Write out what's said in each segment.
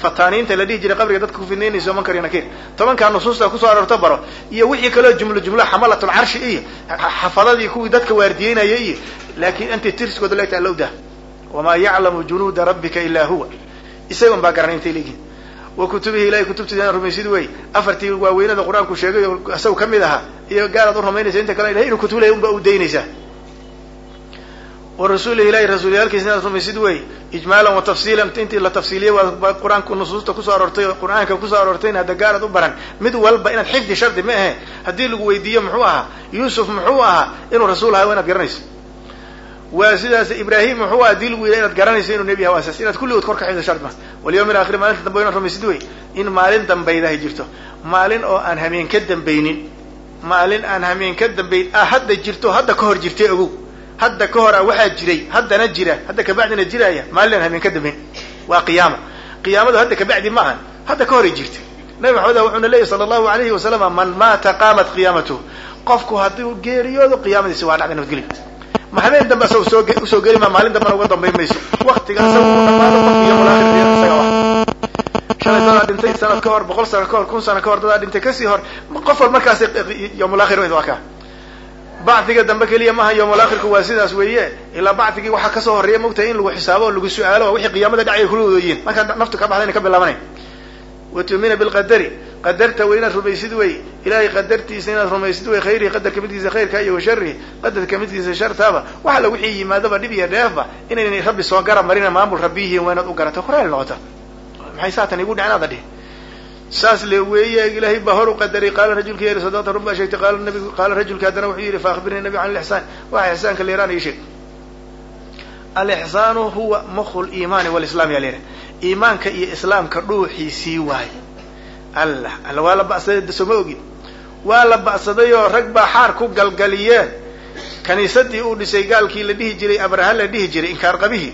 fataaniinta la dhihi jiray qabriga dadka ku fidnaynayso munkar iyo nakiir tobankaa nusuusta kusoo aroorto baro iyo wixii kaloo jumlo jumlo xamalatul carshi iyo xafadadii kuwii dadka waardiyeynaya iyo laakiin intay tirskooda leegta alla udah wamaa yaclamu junuuda rabbika ilaa huwa isagon baa garanay intay leeyihiin wa kutubihi ilahay kutubtiisa rumaysid wey afartii waaweynada qur-aanku sheegay oo isaga kamid ahaa iyo gaalaad u rumaynaysa inta kale ilahay inuu kutub lay unba u daynaysaa wa rasuulihi ilahi rasuulyaalkiisa inaad rumaysid wey ijmaalan wa tafsiilan intii la tafsiiliyey waa qur-aanku nusuusta kusoo aroortay oo qur-aanka kusoo aroortayna hadda gaalaad u baran mid walba inaad xifdi shardi ma ahe haddii lagu weydiiyo muxuu ahaa yuusuf muxuu ahaa inuu rasuul ahaa waa inaad garanayso waa sidaas ibrahim muxuu aha hadii lagu yidha inaad garanayso inuu nebi aha asaas inaad kulligood kor ka xifdi shard ma walyawm alaakhir maalinta dambe inaad rumaysid wey in maalin dambaydahay jirto maalin oo aan hameen ka dambaynin maalin aan hameen ka dambayn ah hadda jirto hadda ka hor jirtay ogow hadda ka hor a waxaa jiray haddana jira hadda kabacdina jiraya maalin aan hameen ka dambayn waa qiyaama qiyaamadu hadda kabacdi ma ahan hadda ka horay jirtay nabi maxamed wuxuuna leeyahy sala allahu alayhi wasalama man maata qaamat qiyaamatuhu qofku hadduu geeriyoodo qiyaamadiisi waa dhacday nabadgelyo ma habeen dambe asaga soo usoo geli ma maalin dambena uga dambayn mayso waktiga asaga u dhamaado qofki yomulaakhir isaga wa shalay dadaa dhintay sanad ka hor boqol sano ka hor kun sano ka hor dadaa dhintay kasii hor qof wal markaas yomulaakhir waa kaa bacdiga dambe keliya maaha yomulaakhirku waa sidaas weeye ilaa bacdigii waxaa kasoo horreeya mogtahay in lagu xisaabo oo lagu su-aalo wixii qiyaamada dhacaya kula wadayiin markaa naftu ka baxdayna ka bilaabanay wa tu'mina bilqadari qadarta wey inaad rumaysid wey ilahay qadartiisa inaad rumaysid wey khayrihi qadarka midkiisa khayrka iyo washarihi qadarka midkiisa shartaaba wax alla wixii yimaadaba dhib iyo dheefba inaynay rabbi soo garab marina maamul rabbi yihiin waa inaad u garato horaal noqota maxay saatan igu dhicin aada dhihi saas le weeye ilahay baa hor u qadaray qaala rajulka yari sadaqta run baa sheegtay qaala nabigu qaala rajulka haddana wuxuu yidhi faakbirnii nabi can alixsaan waxa ixsaanka leeraan ii sheeg alixsaanu huwa mukhu liimaani walislaam yaa leeha iimaanka iyo islaamka dhuuxiisii waaye allah alla waa la ba'saday soo ma ogin waa la ba'saday oo rag baa xaar ku galgaliyeen kaniisadii uu dhisay gaalkii la dhihi jiray abraha la dhihi jiray inkaar qabihii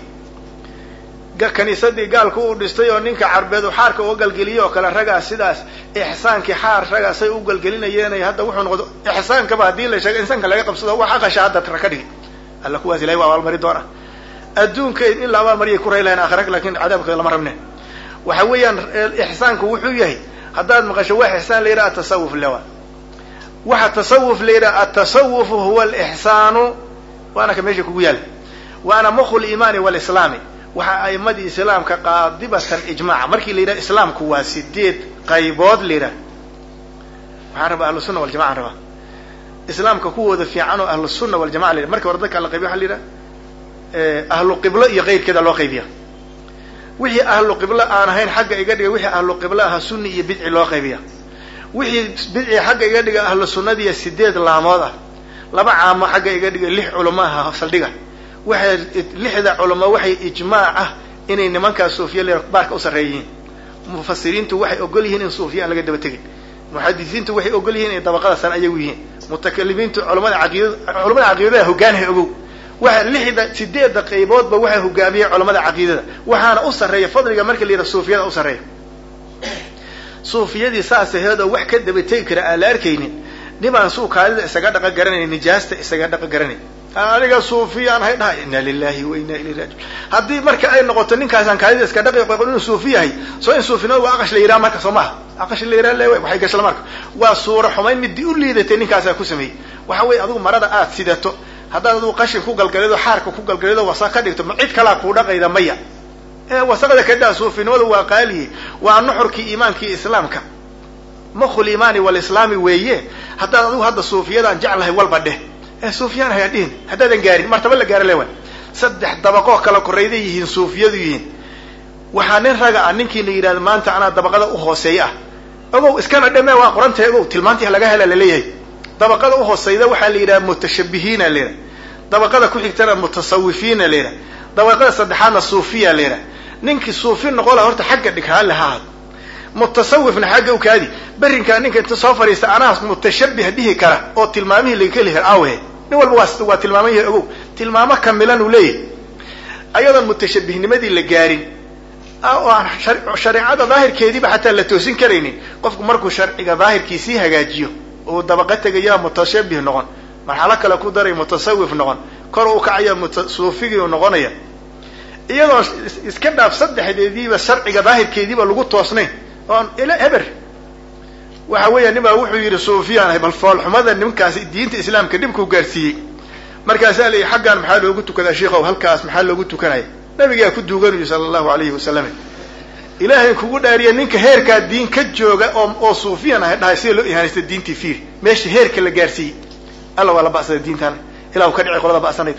kaniisadii gaalku uu dhistay oo ninka carbeed uu xaarka uga galgeliyey oo kale ragaa sidaas ixsaankii xaar ragaasay u galgelinayeen hadda wuxuu noqdo ixsaankaba haddii la sheego insaanka laga qabsado wax aqasha hadda ra ka dhigi alla kuwaas ilahay waa abaalmari doona adduunka in la abaalmariyay ku ray lahayn aakhira lakin cadaabkooda lama rabne waxa weeyaan ixsaanku wuxuu yahay haddaad maqasho wax ixsaan la yidhaha atasawuf lewa waxa tasawuf la yidhaha atasawufu huwa alixsaanu waana ka meesha kugu yaala waana mukhu liimaani walislaami waxaa aimadii islaamka qaadibatan ijmaaca markii la yidhaha islaamku waa sideed qaybood la yidhaha waxaan rabaa ahlu sunna waljamaca an rabaa islaamka kuwooda fiican oo ahlu sunna waljamaca la yidhaha markii hore dadka la qaybiya waxa la yidhaha ahlu qiblo iyo keyrkeeda loo qaybiya wixii ahlu qiblo aan ahayn xagga iga dhiga wixii ahlu qiblo aha sunni iyo bidci loo qaybiya wixii bidci xagga iga dhiga ahlu sunnadiiyo sideed laamood ah laba caamo xagga iga dhiga lix culamo aha saldhiga waxay lixda culamo waxay ijmaac ah inay nimankaas suufiya le baarka u sarreeyihiin mufasiriintu waxay ogol yihiin in suufiya aan laga daba tegin muxadisiintu waxay ogol yihiin inay dabaqadaasaan ayagu yihiin mutakalimiintu culamada caqiidad culamada caqiidada hogaanhay ogow waxa lixda sideedda qayboodba waxaa hogaamiyey culamada caqiidada waxaana u sarreeya fadliga marka la yidhaha suufiyada u sarreeya suufiyadii saas aheed oo wax ka daba tegi kara aan la arkaynin nibaan suu kaadida isaga dhaqa garanayn nijaasta isaga dhaqa garanayn aniga suufiyaan hay dhahay inna lilahi wa inna ilayhi raajiun haddii marka ay noqoto ninkaasaan kaadida iska dhaqi qoqon inuu suufi yahay soo in suufinimada waa aqash la yidhaha marka soo maha aqash la yidhaha le waxay gashla marka waa suura xumayn midii u liidatay ninkaasaa ku sameeyey waxa weeye adigu marada aad sidato haddaad adigu qashin ku galgalido xaarka ku galgalido wasa ka dhigto ma cid kalaa kuu dhaqayda maya wasaqda kadhaa suufinimadu waa qaaliye waa nuxurkii iimaankii islaamka mukhu liimaani walislaami weeye haddaad adigu hadda suufiyadaan jeclahay walba dheh ee suufiyaan hayaa dhihin haddaadan gaarin martaba la gaara lewan saddex dabaqoo kala korayday yihiin suufiyadu yihiin waxaa nin raga ah ninkii la yidhahdo maanta anaa dabaqada u hooseeya ah ogow iskana dheme waa qorantay ogow tilmaantii laga hela laleeyahay dabaqada uhooseyda waxaa la yidhaha mutashabihiina la yidhaha dabaqada ku xigtana mutasawifiina la yidhaha dabaqada saddexaadna suufiya la yidhaha ninkii suufi noqo laha horta xagga dhig haale ha ahaado mutasawifna xagga ukaadi berrinkaa ninka inta soo fadhiista anaa mutashabih dhihi kara oo tilmaamihii laga heli kara awe nin walba waa waa tilmaaman yahay ogow tilmaamo kamilan uu leeyahay ayadoon mutashabihnimadii la gaarin oo aan shareecada daahirkeediiba xataa la toosin karaynin qofku markuu sharciga daahirkiisii hagaajiyo uu dabaqa tegaya mutashabih noqon marxalo kale ku daray mutasawif noqon kor u kacaya suufigii u noqonaya iyadoo iska dhaaf saddexdeediiba sharciga daahirkeediiba lagu toosnayn oon ila eber waxa weeya nin baa wuxuu yidhi suufiyaan ahay bal foolxumada nimankaasi diinta islaamka dhibkuu gaarsiiyey markaasaa la yidhi xaggaan maxaa loogu tukadaa sheikow halkaas maxaa loogu tukanaya nabigaa ku duuganuyi sala allahu alayhi wasalam ilaahay kugu dhaariya ninka heerkaa diin ka jooga oo oo suufiyan ahay dhahay sida loo ihaanaysta diintii fiir meesha heerka la gaarsiiyey alla waa la ba'sada diintaana ilahu ka dhicay qolada ba'sanayd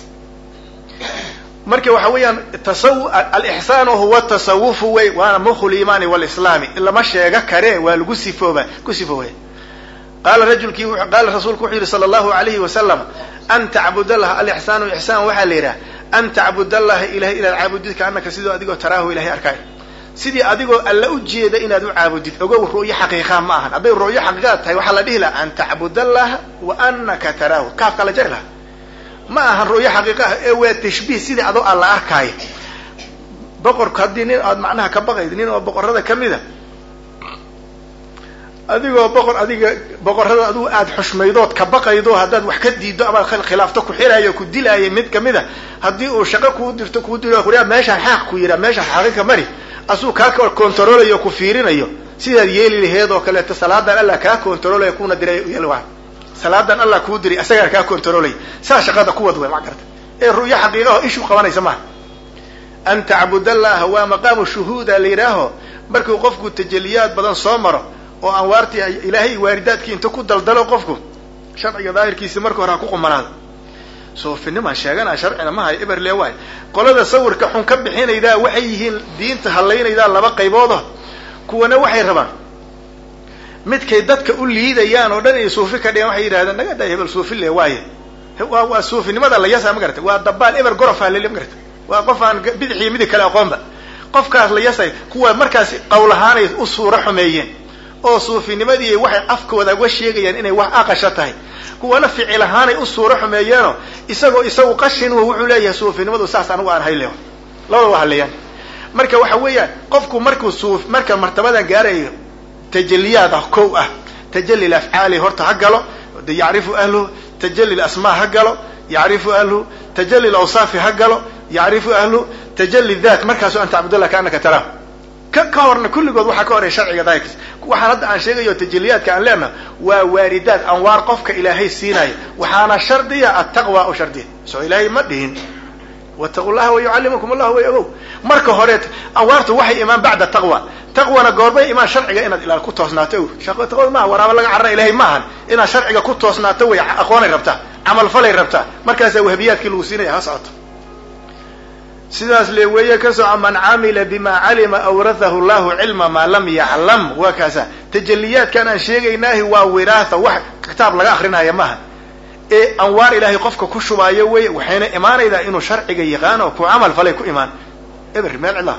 marka waxa weeyaan tasaw alixsaan huwa tasawufu wey waana mukhu liimaani walislaami lama sheega kare waa lagu sifooba ku sifoobaya qaala rajulkii qaala rasuulku wuxuu yihi sala allahu alayhi wasalam an tacbud allaha alixsaanu ixsaan waxaa la yidhaha an tacbud allaha ilahay inaad caabudid kaanaka sidoo adigoo taraahu ilahay arkaayo sidii adigoo alla u jeeda inaad u caabudid ogow ru'yo xaqiiqa ma ahan hadday ru'yo xaqiiqaad tahay waxaa la dhihi laha an tacbud allaha wa anaka taraahu kaafka la jari laha ma ahan ru'yo xaqiiqa ah ee waa tashbiih sidii adoo alla arkaayo boqorku haddii nin aad macnaha ka baqayd nin oo boqorada kamida adigoo boqor adiga boqorrada adigu aada xushmaydood ka baqaydo haddaad wax ka diiddo amaad khilaafto ku xiraayo ku dilaayo mid kamid a haddii uu shaqo kuu dirto kuu dilo kuyaa meeshaan xaaq ku yihaa meeshaan xaqiiqa mari asuu kaa kontaroolayo ku fiirinayo sidaad yeeli laheed oo kaleeto salaadan allah kaa kontaroolaya kuna diray yalwa salaadan allah kuu diray isagaa kaa kontaroolaya saa shaqada kuwad wey ma garata ee ru'yo xaqiiqaho ishu qabanaysa maaha an tacbud allaha waa maqaamu shuhuuda la yidhaaho markuu qofku tajaliyaad badan soo maro oo anwaartii ilaahay waaridaadkii inta ku daldalo qofku sharciga daahirkiisi marka hore ha ku qumanaado soofinimaan sheeganaa sharcina ma hayo eberle waay qolada sawirka xun ka bixinaydaa waxay yihiin diinta hallaynaydaa laba qayboodo kuwana waxay rabaan midkay dadka u liidayaan oo dhan ay suufi ka dhigaan waxay yidhahdeen naga day hebel suufi le waaye waa waa suufinimada la yasa ma garata waa dabaal eber gorofa lele ma garata waa qof aan bidixii midig kale aqoonba qofkaas la yasay kuwa markaas qowl ahaanay u suuro xumeeyeen oo suufinimadii waxay afkooda uga sheegayaan inay wax aqasha tahay kuwana ficil ahaanay u suuro xumeeyeenoo isagoo isagu qashin wuxuu leeyahay suufinimadu saas anigu aan hayle labada waa hadleeyaan marka waxa weeyaan qofku markuu suuf marka martabadan gaarayo tajaliyaad ah kow ah tajali afcaali horta ha galo yacrifu ahluhu tajali asmaa ha galo yacrifu ahluhu tajali awsaafi ha galo yacrifu ahluhu tajali dat markaasu an tacbudallah kaanaka taraahu ka ka horna kulligood waxaa ka horey sharciga daahirkiisa waxaan hadda aan sheegayo tajaliyaadka aan leenaha waa waaridaad anwaar qofka ilaahay siinaya waxaana shardiya attaqwa oo shardiya soo ilaahay ma dhihin wataqu llaha wayucallimukum allahu way ogow marka hore anwaartu waxay imaan bacda taqwa taqwana goorbay imaan sharciga inaad ilaal ku toosnaato o taqwada maaha waraaba laga carara ilahay maahan inaad sharciga ku toosnaato way aqoonay rabtaa camalfalay rabtaa markaasaa wahbiyaadkii lagu siinaya ha socoto sidaas le weeye ka soco man camila bima calima awrathahu llahu cilma maa lam yaclam waa kaasa tajaliyaadkan aan sheegaynaahi waa wiraatha wax kitaab laga akrinaya maaha ee anwaar ilaahay qofka ku shubaayo wey waxayna imaanaydaa inuu sharciga yaqaan oo ku camal falay ku imaan eber meel cidlaha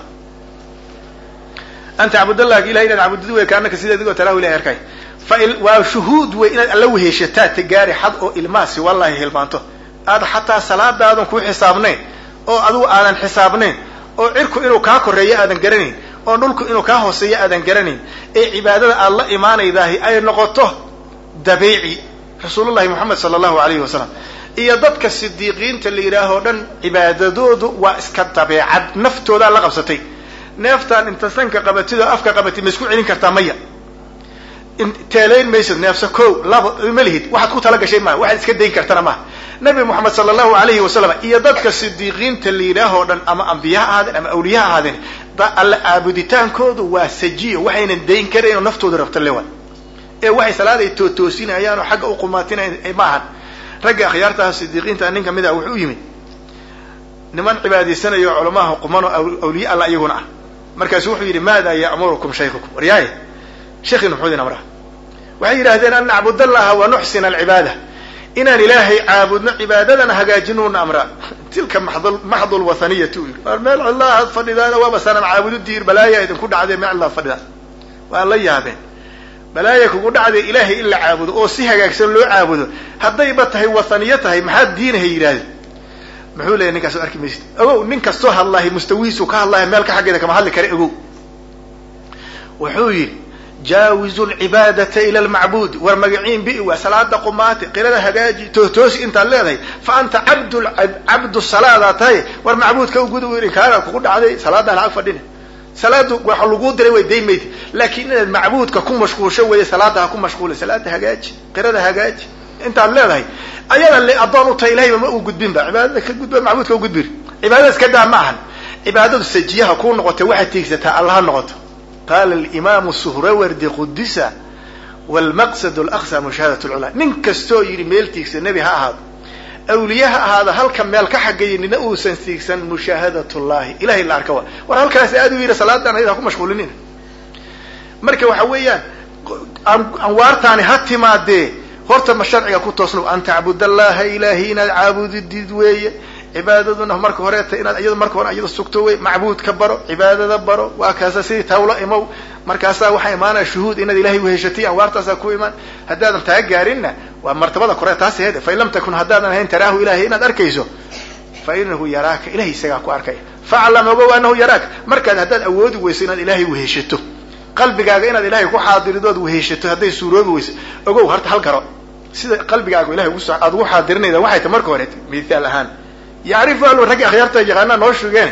an tacbudallah ilahay inaad caabudid wey kaanaka sida adigoo talahu ilahay arkay fa waa shuhuud wey inaad alla weheshataa tagaari xad oo ilmaasi wallahi hilmaanto aad xataa salaadaadan ku xisaabnayn oo adigu aadan xisaabnayn oo cirku inuu kaa koreeyo aadan garanayn oo dhulku inuu kaa hooseeyo aadan garanayn ee cibaadada aad la imaanaydaahi ay noqoto dabiici rasuulullahi moxamed sala allahu alayhi wasalam iyo dadka sidiiqiinta la yidhaahoo dhan cibaadadoodu waa iska dabeecad naftoodaa la qabsatay neeftaan inta sanka qabatid oo afka qabatid ma isku celin kartaa maya teelayn maysid neefsa ko laba ma lihid waxaad ku tala gashay maaha waxaad iska dayn kartana maaha nabi moxamed sala allahu alayhi wasalam iyo dadka sidiiqiinta la yidhaahoo dhan ama ambiya ha ahaadeen ama awliya ha ahaadeen alla caabuditaankoodu waa sajiyo waxaynan dayn karayn oo naftooda rabta lewa ee waxay salaaday tootoosinayaan oo xagga u qumaatinay maahan ragga akhyaartaha sidiiqiinta nin kamid ah wuxuu u yimid niman cibaadaysanayo culamaha qumanoo awliye alla iyaguna ah markaasu wuxuu yidhi maada ya'murukum shaykhukum waryaaye sheekhiina muxuu idin amraa waxay yidhahdeen an nacbud allaha wa nuxsina alcibaada inaan ilaahay caabudno cibaadadana hagaajinuuna amraa tilka maxdu lwathaniyati u yidhi waar meel cidlaa had fadhidaana waaba sanam caabududiir balaaya idinku dhacdee meel cidlaa fadhidaan waa la yaabeen balaaya kugu dhacdee ilaahay in la caabudo oo si hagaagsan loo caabudo haddayba tahay wathaniyo tahay maxaad diinahay yidhahdeen muxuu leeyahy ninkaas arki maysid ogow nin kastoo hadlahay mustawihiisu ka hadlahay meelka xaggeeda kama hadli kara ogow wuxuu yidhi jaawizu lcibaadata ila lmacbuudi war magaciin bi waa salaada qumaati qirada hagaaji tohtoosi intaad leedahay fa anta cabd cabdu salaadaa tahay war macbuudka u guda inkaaraad kugu dhacday salaadaan ag fadhina salaadu waxa laguu diray way daymayd laakiin inaad macbuudka ku mashquulsho weeye salaada ha ku mashquula salaada hagaaji qirada hagaaji intaad leedahay ayada le addoon u tahay ilahayba ma uu gudbinba cibaadada ka gudba macbuudka u gudbin cibaadada iska daa ma ahan cibaadadu sajiyaha kuu noqotay waxaad tiigsataa allaha noqoto qaala alimaamu suhrawardi qudisa wlmaqsad laqsa mushaahadat lculaa nin kastoo yidhi meel tiigsan nebi ha ahaado awliye ha ahaada halka meel ka xagaya nina uusan tiigsan mushaahadat llahi ilahay la arka wa war halkaas aad u yidhi salaadan ayada ha ku mashquulinina marka waxa weeyaan anwaartaani ha timaadee horta ma sharciga ku toosno an tacbud allaha ilaahi inaad caabudidid weeye cibaadaduna marka horeeta inaad iyada marka hore iyada sugto wey macbuudka baro cibaadada baro waa kaasa sidii tawlo imow markaasaa waxaa imaanaya shuhuud inaad ilahay uheshatay anwaartaasaa ku imaan haddaadan taa gaarinna waa martabada kore taas hede fain lam takun haddaadan ahayn taraahu ilahay inaad arkayso fa inahu yaraaka ilahay isagaa ku arkaya faclam ogow anahu yaraaka markaad haddaad awoodi weyso inaad ilaahay weheshato qalbigaaga inaad ilahay ku xaadiridood weheshato hadday suuroobi weyso ogow horta hal garo sida qalbigaaga ilahay aad ugu xaadirinayda waxay ta marka horeeta mithaal ahaan yacrifu ahlu raggi akhyaarta yaqaanaa noo shugeen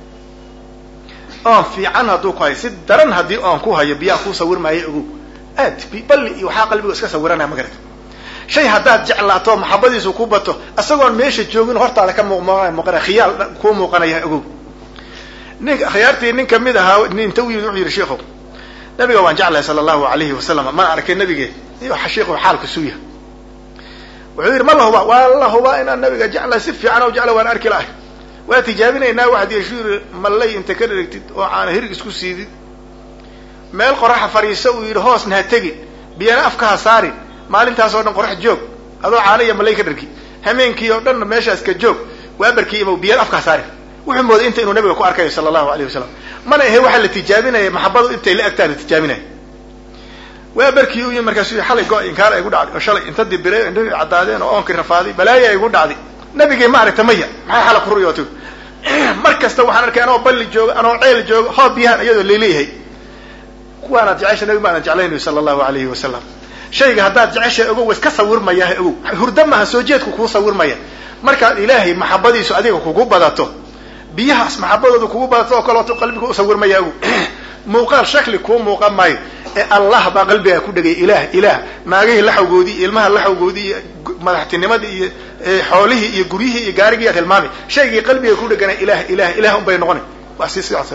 oon fiican hadduu ku hayo si daran haddii oon ku hayo biyaa kuu sawir maayo ogow aad balli iyo waxaa qalbiga iska sawiranaya ma garata shay haddaad jeclaato maxabadiisu ku bato isagoon meesha joogin hortaada ka muuqmuuqana khiyaal kuu muuqanaya ogow nin akhyaartii nin kamid ahaa inta u yimid wuxuu yidhi sheikhow nabiga waan jeclahay sala allahu alayhi wasalam maan arkay nabige iyo sheikhu xaalka suuya wuxuu yidhi ma la hubaa waa la hubaa inaan nabiga jeclahay si fiican o jecla waan arki lahay waa tijaabinaynaa waxaad yeeshu yidhi mallay inta ka dherigtid oo aana hirig isku siidid meel qoraxa fadhiisa uu yidhi hoosna ha tegin biyana afka ha saarin maalintaas oo dhan qorax joog adoo caana iyo mallay ka dhergi hameenkii oo dhanna meeshaas ka joog waabarkii imow biyana afka ha saarin wuxuu mooday inta inuu nabiga ku arkayo sala allahu alayh wasalam mana ahe waxaa la tijaabinaya maxabadu intay la agtaan la tijaabinaya waa barkii u yimi markaasu xalay go- inkaar igu dhacday oo shalay inta dibire indhahii caddaadeen oo oonkii rafaaday balaaya igu dhacday nabigii ma aragta maya maxay xala ku ruyootay mar kasta waxaan arkay anoo balli jooga anoo ceel jooga hoob biyahan iyadoo laleeyahay kuwaanaad jecesha nabi maadan jeclaynayo sala allahu alayhi wasalam shayga haddaad jecesha ogow wa iska sawirmayaha ogow hurda maaha soo jeedku kuu sawirmaya markaad ilaahay maxabadiisu adiga kugu badato biyahaas maxabadooda kugu badato oo kaleoto qalbiga u sawirmaya ogow muuqaal shakli kuu muuqan maayo ee allah baa qalbigaa ku dhegay ilaah ilaah naagihii laxawgoodii iyo ilmaha laxawgoodii iyo madaxtinimadii iyo xoolihii iyo guryihii iyo gaarigii ad hilmaamay shaygii qalbiga ku dhegana ilah ilah ilah un bay noqona waa si sidaas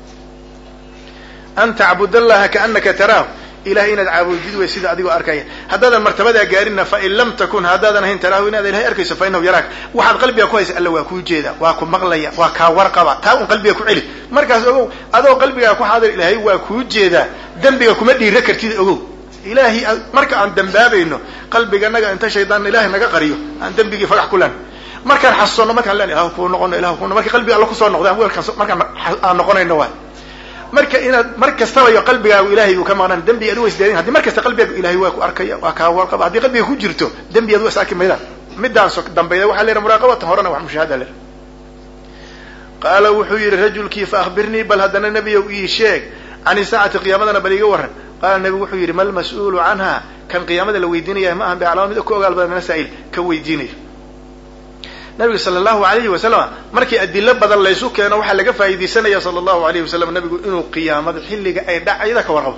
an tacbud allaha kaanaka taraahu ilahay inaad caabudid wey sida adigoo arkaya haddaadan martabadaa gaarinna fain lam takun haddaadan ahayn taraahu inaad ilahay arkayso fa inahu yaraak waxaad qalbiga ku haysa alla waa kuu jeeda waa ku maqlaya waa kaa warqaba taa un qalbiga ku celi markaas ogow adoo qalbigaa ku xaadir ilaahay waa kuu jeedaa dembiga kuma dhiira kartid ogow ilaahay marka aan dambaabayno qalbiganaga inta shaydaan ilahay naga qariyo aan dembigii fagax ku len markaan xasuusanno markaan len ilah kuu noqono ilah ku marka qalbiga alla kusoo noqdo weelkaan markaan aan noqonayno waay marka inaad mar kastaba iyo qalbigaagu ilahay uu ka maqnaan dembi ad u isdaadin haddi mar kasta qalbigaagu ilahay waa ku arkaya waa kaa warqaba haddii qalbiga ku jirto dembi ad u is arki maydaan midaan so dambayda waxaa leeha muraaqabatan horena wax mushaahada leh qaala wuxuu yidhi rajulkii fa akhbirnii bal haddana nebiyow ii sheeg can isaacati qiyaamadana bal iga warran qaala nebigu wuxuu yidhi mal mas-uulu canha kan qiyaamada la weydiinaya ma ahan bicalaama mid ka ogaal badan mina saa'il ka weydiinayo nabiga sala allahu alayhi wasalam markii adilo badan laysu keeno waxaa laga faa'iidaysanaya sala allahu alayhi wasalam nabigu inuu qiyaamada xilliga ay dhacayda ka warqabo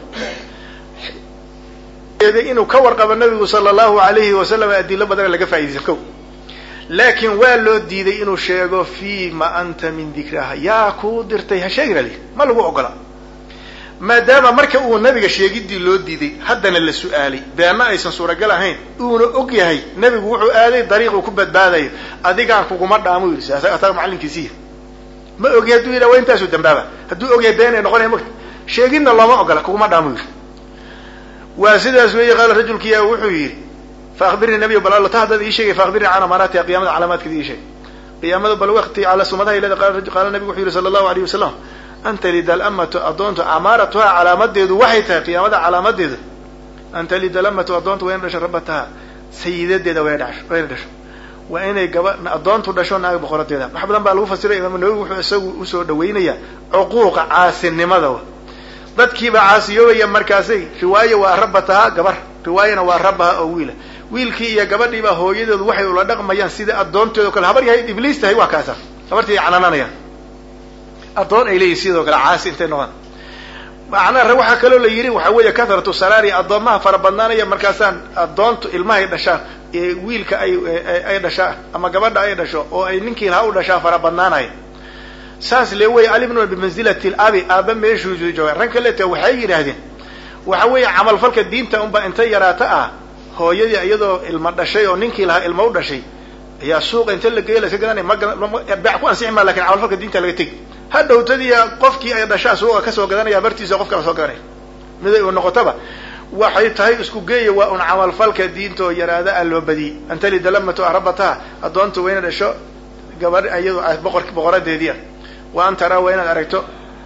inuu ka warqabo nabigu sala allahu alayhi wasalam adilo badan laga faa'idaysan ko laakiin waa loo diiday inuu sheego fima anta min dikraha yaa kuu dirtay ha sheegina li ma lagu ogola maadaama marka uu nabiga sheegidii loo diiday haddana la su-aalay beena aysan suuragal ahayn uuna og yahay nebigu wuxuu aaday dariiquu ku badbaadayo adigaan kuguma dhaamo yidhi asaga macallinkiisiiya ma ogi hadduu yidha waa intaasuu dambaaba hadduu ogyahay been ay noqonaya mogta sheegidna looma ogola kuguma dhaamo yidhi waa sidaas weeye qaala rajulkiya wuxuu yidhi fa akhbirnii nabiy bal alla ta haddaad ii sheegay fa akhbirnii can amaaraatiha qiyamada calaamaadkeeda ii sheeg qiyaamada bal waqti cala sumadaha ilada qaala nabigu wuxuu yidhi sala allahu alayh wasalam an talida alamatu addoontu amaaratuhaa calaamadeedu waxay tahay qiyaamada calaamadeedu an talida alamatu addoontu waa ina dhasho rabataha sayidadeeda waa dhasho waa ina dhasho waa inay gaba addoontu dhasho naag boqoradeeda wax badan baa lagu fasiray imaamu nawowi wuxuu isagu usoo dhaweynaya cuquuqa caasinimada dadkiiba caasiyoobaya markaasay riwaayo waa rabataha gabar riwaayana waa rabaha oo wiila wiilkii iyo gabadhiiba hooyadoodu waxay ula dhaqmayaan sida addoonteedo kale habar yahay ibliis tahay waa kaasa habartii canananayaan addoon ay leeyihin sidoo kale caasi intay noqdaan macnaha waxaa kaloo la yidhi waxa weeye kathratu salaari addoomaha fara badnaanaya markaasaan addoontu ilmahay dhashaan wiilka ay ay dhashaa ama gabadha ay dhasho oo ay ninkii lahaa u dhashaa fara badnaanaya saas le wey alimnuna bimanzilati labi aaba meeshuu jooga ran kalete waxay yidhaahdeen waxa weeye camalfalka diinta unba intay yaraata ah hooyadii iyadoo ilma dhashay oo ninkii lahaa ilma u dhashay ayaa suuqa inta la geeya laska garanay mabeec ku ansixi maa lakin camalfalka diinta laga tegi hadhowtadiya qofkii ay dhashaa suuqa kasoo gadanaya bartiisa qof kala soo gadanaya miday u noqotaba waxay tahay isku geeya waa un camalfalka diinta oo yaraada a loo badiyey antalida lamatu arabataha addoonta waa ina dhasho gabadh iyado boqor boqoradeedii ah wa an taraa waa inaad aragto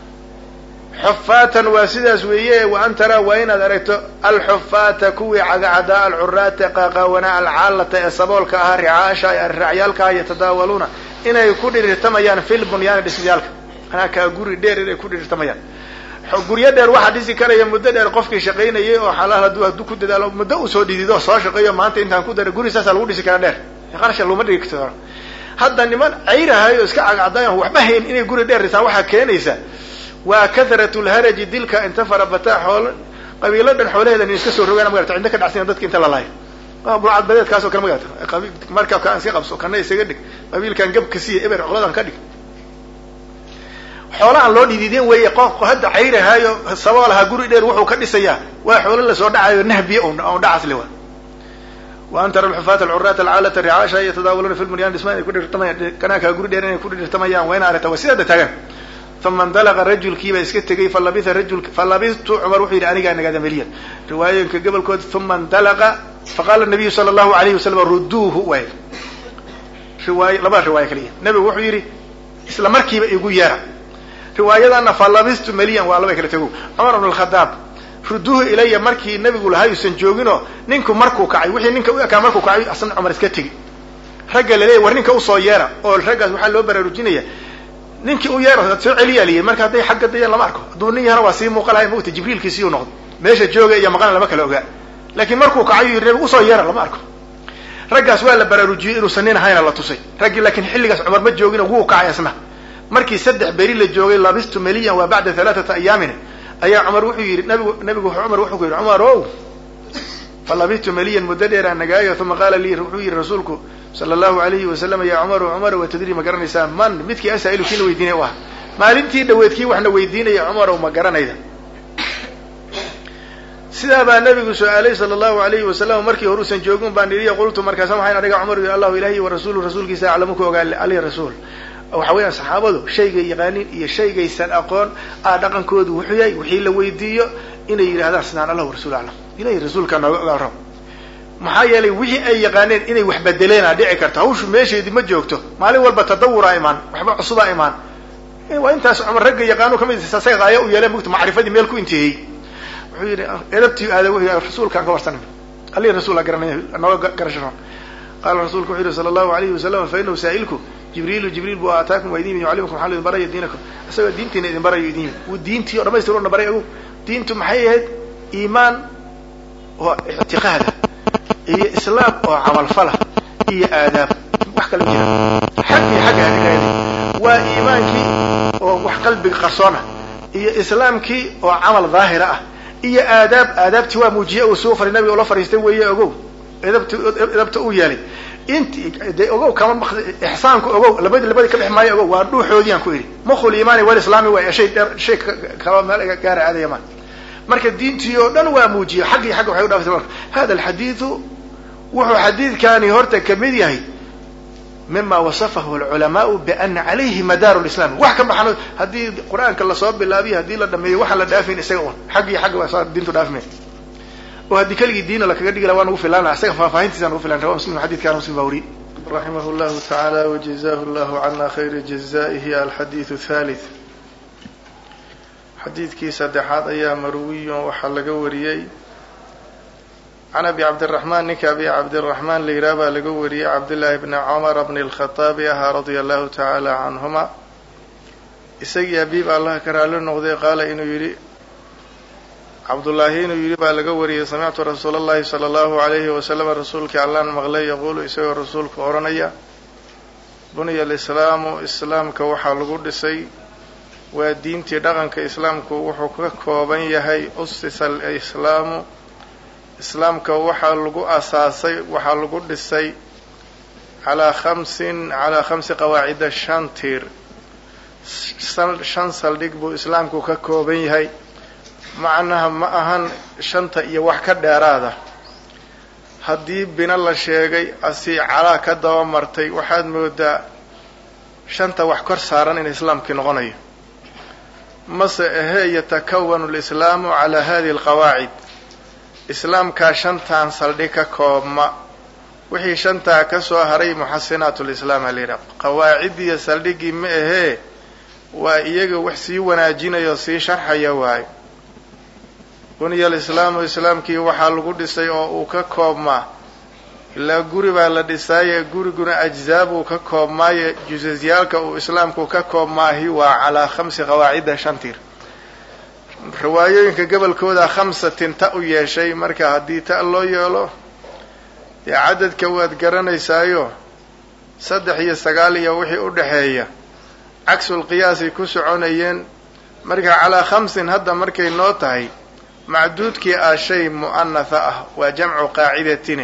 xufaatan waa sidaas weeye wa an taraa waa inaad aragto alxufaata kuwii cagacadaa alcuraata qaaqaawanaa alcaalata ee saboolka ahaa ricaasha raacyaalkaha yatadaawaluuna inay ku dhirirtamayaan fil bunyaani dhismayaalka anaa kaa guri dheer inay ku dhirirtamayaan guryo dheer waxaa dhisi karaya muddo dheer qofkii shaqaynayay oo xalaal hadduu hadduu ku dadaalo muddo usoo dhidido soo shaqeeyo maanta intaan ku dara guri saasaa lagu dhisi karaa dheer qarasha laguma dhigi karo hadda niman cayrahay oo iska cagcadayan waxba hayn inay guri dheer dhisaan waxaa keenaysa waa kathratu lharaji dilka inta farabataa xoolo qabiilo dhan xoolaheeda nin iska soo rogaan magarata cinda ka dhacsanya dadka inta la laayo burcad badeedkaas oo kale magarata markabkaan iska qabso kana isaga dhig qabiilkan gabka siiya eber coladan ka dhig xoolahan loo dhidiideen weeye qofku hadda cayrahaayo saboolaha guri dheer wuxuu ka dhisayaa waa xoolo lasoo dhacayo nahbiya on dhacas le wa wa an tara alxufaata alcuraata alcaalata ricaasha yatadaawaluna fi lbunyaan dhismaan ay ku dhirtamayaan kanaakaa guri dheer inay ku dhirtamayaan waa ina aragta waa sidaada taagan uma indalaqa rajulkiibaa iska tegay falabitha rajul falabitu cumar wuxuu yidhi anigaa nagaada meliyan riwaayooyinka gobolkood uma indalaqa faqaala nabiyu sala allahu alayhi wasalam ruduuhu waay riwaay labada riwaaya kaliya nebigu wuxuu yidhi isla markiiba igu yeera riwaayadana falabistu meliyan waa laba kala tego cumar bn alkhadaab ruduuhu ilaya markii nabigu lahaa yuusan jooginoo ninku markuu kacay wixii ninka u ekaa markuu kacay asna cumar iska tegi ragga laleeya war ninka usoo yeera oo raggaas waxaa loo baraarujinaya ninkii u yeero soo celiyaa liyi marka hadday xagga dayaan lama arko hadduu nin yahana waa sii muuqa lahay mugta jibriilkiisiiu noqdo meesha jooga iyo maqana lama kala ogaa laakiin markuu kacayu yidhi nabigu usoo yeera lama arko raggaas waa la baraarujiyey inuusan nin ahayna la tusay raggii laakiin xilligaas cumar ma joogino wuu kacay asna markii saddex beri la joogay labistu meliyan waa bacda halaaata ayaamin ayaa cumar wuxuu yidhi nabigu nabigu cumar wuxuu ku yidhi cumar o fa labistu meliyan muddo dheeraan nagaayo uma qaala lii wuxuu yidhi rasuulku sala allahu alayhi wasalam ya cumaru cumar wa tadri ma garanaysaa man midkii asaa'ilu kiina weydiinay u ah maalintii dhaweed kii waxna weydiinaya cumarow ma garanayda sidaa baa nabigu su-aalay sala allahu alayhi wasalam markii horuusan joogin baan iriya qultu markaasa waxaan adhiga cumar yidhi allahu ilahi wa rasuulu rasuulkiisa aclamu ku ogaa ali rasuul waxa weeyaan saxaabadu shaygay yaqaanin iyo shaygaysan aqoon a dhaqankoodu wuxuu yahay wixii la weydiiyo inay yidhahdaan sidaan allah rasul aclam ilahi rasuulkaa nooga ogaa rab maxaa yeelay wixii ay yaqaaneen inay wax bedeleena dhici karto hawshu meesheedii ma joogto maalin walba tadawuraa imaan waxba cusubaa imaan waa intaas cumar ragga yaqaano kamid saga qaaya u yeele mugta macrifadii meel ku intihey wuxuu yidhi edabtii aada wuxuu yidhi rasuulkaan ka warsanay alihi rasuulaa garanaya nooga garasho qaala rasuulku wuxuu yihi sala allahu alayhi wasalam fa inahu saa'ilku jibriilu jibriil bu ataakum waa idin yimid yucallimukum waxaa idin baraya diinakum isagoo diintiina idin barayo idin yimid wuu diintii o dhamaystir una baray agu diintu maxay ahayd iimaan oo ictiqaada iyo islaam oo camalfala iyo aadaab wax kala jira xag iyo xagga adhigayda waa iimaankii oo wax qalbiga qarsoona iyo islaamkii oo camal daahira ah iyo aadaab aadaabtii waa muujiye uu suu faray nabiga ula fariistay weeye ogow edabt edabta uu yeelay inti de ogow kama ixsaanku ogow labadi labadi ka dhex maayo ogow waa dhuuxoodiiyaan ku idhi mukul iimaani walislaami waay shay dheer shay kaba meel gaara aadaya ma marka diintii oo dhan waa muujiye xaggii xagga waxay udhaafaysa marka hada alxadiidu wuxuu xadiidkani horta kamid yahay mima wasafahu alculamaau biana calayhi madaaru lislami wax ka baxan haddii qur-aanka lasoo bilaabiyo haddii la dhameeyo waxaan la dhaafayn isaga un xaggii xagga waa diintu dhaafmay oo haddii keligii diina lakaga dhigi la waa nagu filaana isaga faahfaahintiisa nagu filan rawa muslim xadidkana muslim baa wariye raximah llahu tacaala wajazahu llahu cana khayra jazaihi alxadiidu thalith xadiidkii saddexaad ayaa marwiyon waxaa laga wariyey can abi cabdiraxmaan ninka abi cabdiraxmaan la yidhaah baa laga wariyey cabdillaahi bni cumara bni lkhataabi ahaa radia allahu tacaala canhuma isagii abiib allah ka raali noqday qaala inuu yidhi cabdullaahi inuu yidhi baa laga wariyey samictu rasuula allahi sala allahu alayhi wasalama rasuulkii allaan maqlay yaquulu isagoo rasuulku odhanaya buniya alislaamu islaamka waxaa lagu dhisay waa diintii dhaqanka islaamku wuxuu ka kooban yahay usisa alislaamu islaamka waxaa lagu asaasay waxaa lagu dhisay calaa khamsin calaa khamsi qawaacida shan tiir shan saldhig buu islaamku ka kooban yahay macnaha ma ahan shanta iyo wax ka dheeraada haddii bina la sheegay asi calaa ka daba martay waxaad moodaa shanta wax kor saaran in islaamkii noqonayo mase ahee yatakawanu lislaamu calaa hadihi alqawaacid islaamkaa shantan saldhig ka koobma wixii shantaa ka soo haray muxasinaat lislaam ha layidhaha qawaacidiiyo saldhigii ma ahee waa iyaga wax sii wanaajinaya oo sii sharxaya waayo buniya alislaamu islaamkii waxaa lagu dhisay oo uu ka koobmaa ilaa guri baa la dhisaaye guriguna ajzaa buu ka koobmaaye jusasyaalka uu islaamku ka koobmaahi waa calaa khamsi qawaacida shan tiir riwaayooyinka gobolkooda khamsatin ta u yeeshay marka haddii ta loo yeelo dee cadadka waad garanaysaayo saddex iyo sagaal iyo wixii u dhexeeya cagsul qiyaasay ku soconayeen marka calaa khamsin hadda markay noo tahay macduudkii ah shay mu'anatha ah waa jamcu qaacidatine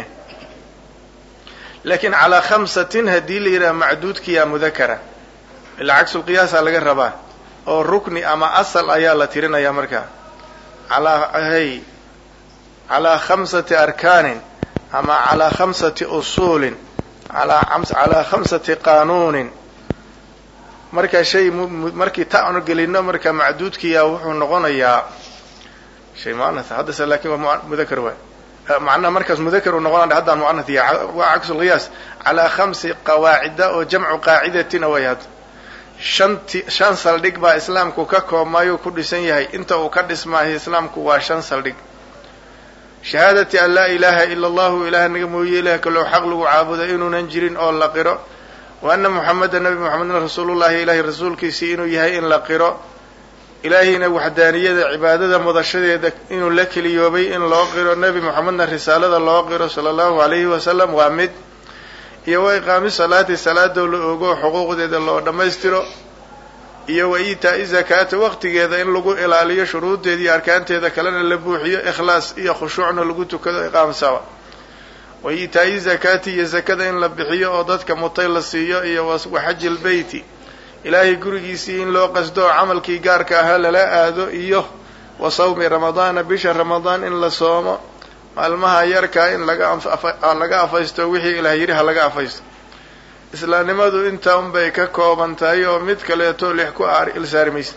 laakiin calaa khamsatin haddii la yidhaha macduudkiyaa mudakara ilaa cagsulqiyaasaa laga rabaa oo rukni ama asal ayaa la tirinayaa markaa calaa hay calaa khamsati arkaanin ama calaa khamsati usuulin calaa khamsati qaanuunin marka shay markii ta anu gelino marka macduudkiyaa wuxuu noqonayaa shay muanatha haddase laakin waa mudakar waay macnaha markaas mudakar uu noqonaya haddaan muanath yahay waa cagsulqiyaas calaa khamsi qawaacida oo jamcu qaacidatina way hadda shanti shan saldhig baa islaamku ka koobmaayuu ku dhisan yahay inta uu ka dhismaayo islaamku waa shan saldhig shahaadati an laa ilaaha ila allahu ilaah naga mooye ilaah kaloo xaq lagu caabudo inuunan jirin oo la qiro wa anna muxameda nabi moxamedna rasuulullahi ilaahay rasuulkiisii inuu yahay in la qiro ilaahayna waxdaaniyada cibaadada mudashadeeda inuu la keliyoobay in loo qiro nebi moxamedna risaalada loo qiro sala allahu alayhi wasalam waa mid iyo wa iqaami salaati salaadoo la ogo xuquuqdeeda loo dhammaystiro iyo wa iitaa'i zakaata waqtigeeda in lagu ilaaliyo shuruuddeeda iyo arkaanteeda kalena la buuxiyo ikhlaas iyo khushuucna lagu tukado iqaam sawa wa iitaa'i zakaati iyo zakada in la bixiyo oo dadka mutay la siiyo iyo wa xaji lbeyti ilaahay gurigiisii in loo qasdo camalkii gaarka ahaa lala aado iyo wa sawmi ramadaana bisha ramadaan in la soomo maalmaha yarkaa in laga afaysto wixii ilaah yidhi ha laga afaysto islaamnimadu intaa unbay ka kooban tahay oo mid kaleeto lix ku ilsaari maysa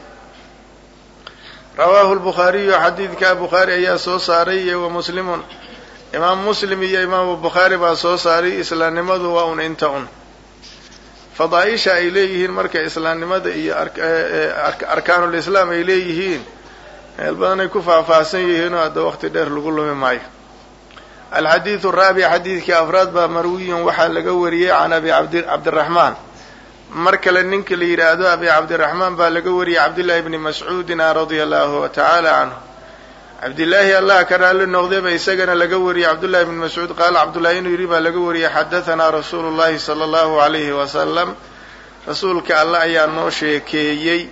rawaahu lbukhaariyu xadiidkaa bukhaari ayaa soo saaray iyo wa muslimun imaam muslim iyo imaamu bukhaari baa soo saaray islaamnimadu waa un inta un fadaaisha ay leeyihiin marka islaamnimada iyo arkaanulislaam ay leeyihiin meel badanay ku faahfaahsan yihiin oo hadda waqti dheer lagu lumi maayo alxadiidu araabic xadiidkii afraad baa marwiyun waxaa laga wariyey can abi cabdiraxmaan mar kale ninka la yidhaahdo abi cabdiraxmaan baa laga wariyey cabdillahi bni mascuudina radia allahu tacaala canhu cabdillaahi allah ka raalli noqdayba isagana laga wariyey cabdullahi bni mascuud qaala cabdullahi inuu yidhi baa laga wariyey xadahanaa rasuulu llahi sala allahu alayhi wasalam rasuulka allah ayaa noo sheekeeyey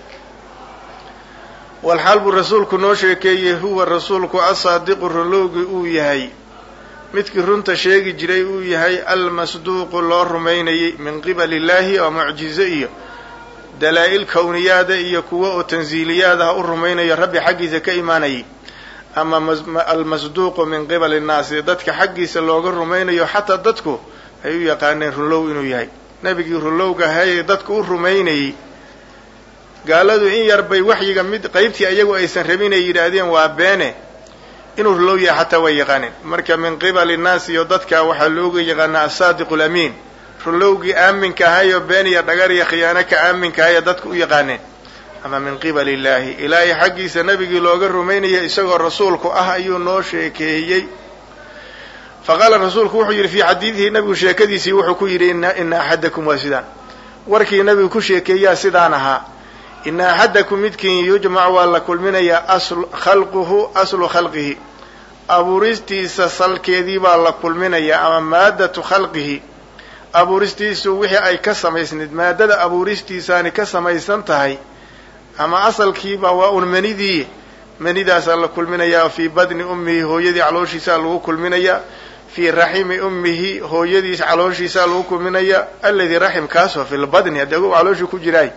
walxaal buu rasuulku noo sheekeeyey huwa rasuulku asaadiqu runlowgi uu yahay midkii runta sheegi jiray uu yahay almasduuqu loo rumaynayey min qibali illaahi oo mucjizo iyo dalaa-il kowniyaada iyo kuwo oo tansiiliyaad ah u rumaynayo rabbi xaggiisa ka imaanayay ama almasduuqu min qibali innaasi dadka xaggiisa looga rumaynayo xataa dadku ay u yaqaaneen runlow inuu yahay nebigii runlowga hayay dadku u rumaynayey gaaladu in yar bay waxyiga mid qaybtii ayagu aysan rabin ay yidhaahdeen waa beene inuu runlow yahay xataa way yaqaaneen marka min qibali innaas iyo dadka waxaa looga yaqaanaa asaadiqu lamiin runlowgii aaminka ahayo been iyo dhagar iyo khiyaano ka aaminka ahaya dadku u yaqaaneen ama min qibali illaahi ilaahay xaggiisa nebigii looga rumaynaya isagoo rasuulku ah ayuu noo sheekeeyey faqaala rasuulku wuxuu yidhi fii xadiidihi nebigu sheekadiisii wuxuu ku yidhi ina axadakum waa sidaan warkii nebigu ku sheekeeyaa sidaan ahaa ina axadakum midkiin yujmac waa la kulminayaa khalquhu aslu khalqihi abuuristiisa salkeedii baa la kulminayaa ama maadatu khalqihi abuuristiisu wixii ay ka samaysnayd maadada abuuristiisaani ka samaysan tahay ama asalkiiba waa un manidii manidaasaa la kulminayaa fii badni ummihi hooyadii calooshiisaa lagu kulminayaa fii raximi ummihi hooyadiis calooshiisaa lagu kulminayaa alladii raximkaasoo fi lbadni haddii agu calooshii ku jiraay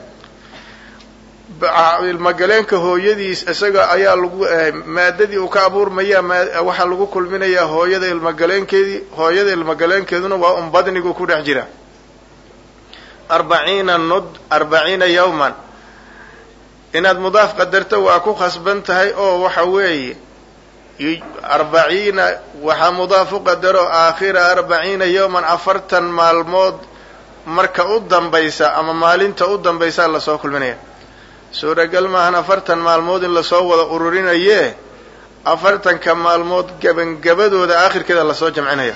ilmagaleenka hooyadiis isaga ayaa lagu maadadii uu ka abuurmaya waxaa lagu kulminayaa hooyada ilmagaleenkeedii hooyada ilmagaleenkeeduna waa un badnigu ku dhex jira arbaciina nud arbaciina yawman inaad mudaaf qadarto waa ku khasban tahay oo waxa weeye arbaciina waxaa mudaaf u qadaro aakhira arbaciina yawman afartan maalmood marka u dambaysa ama maalinta u dambaysaa lasoo kulminaya suuragal maahan afartan maalmood in lasoo wada ururinayee afartanka maalmood gebangabadooda aakhirkeeda lasoo jamcinaya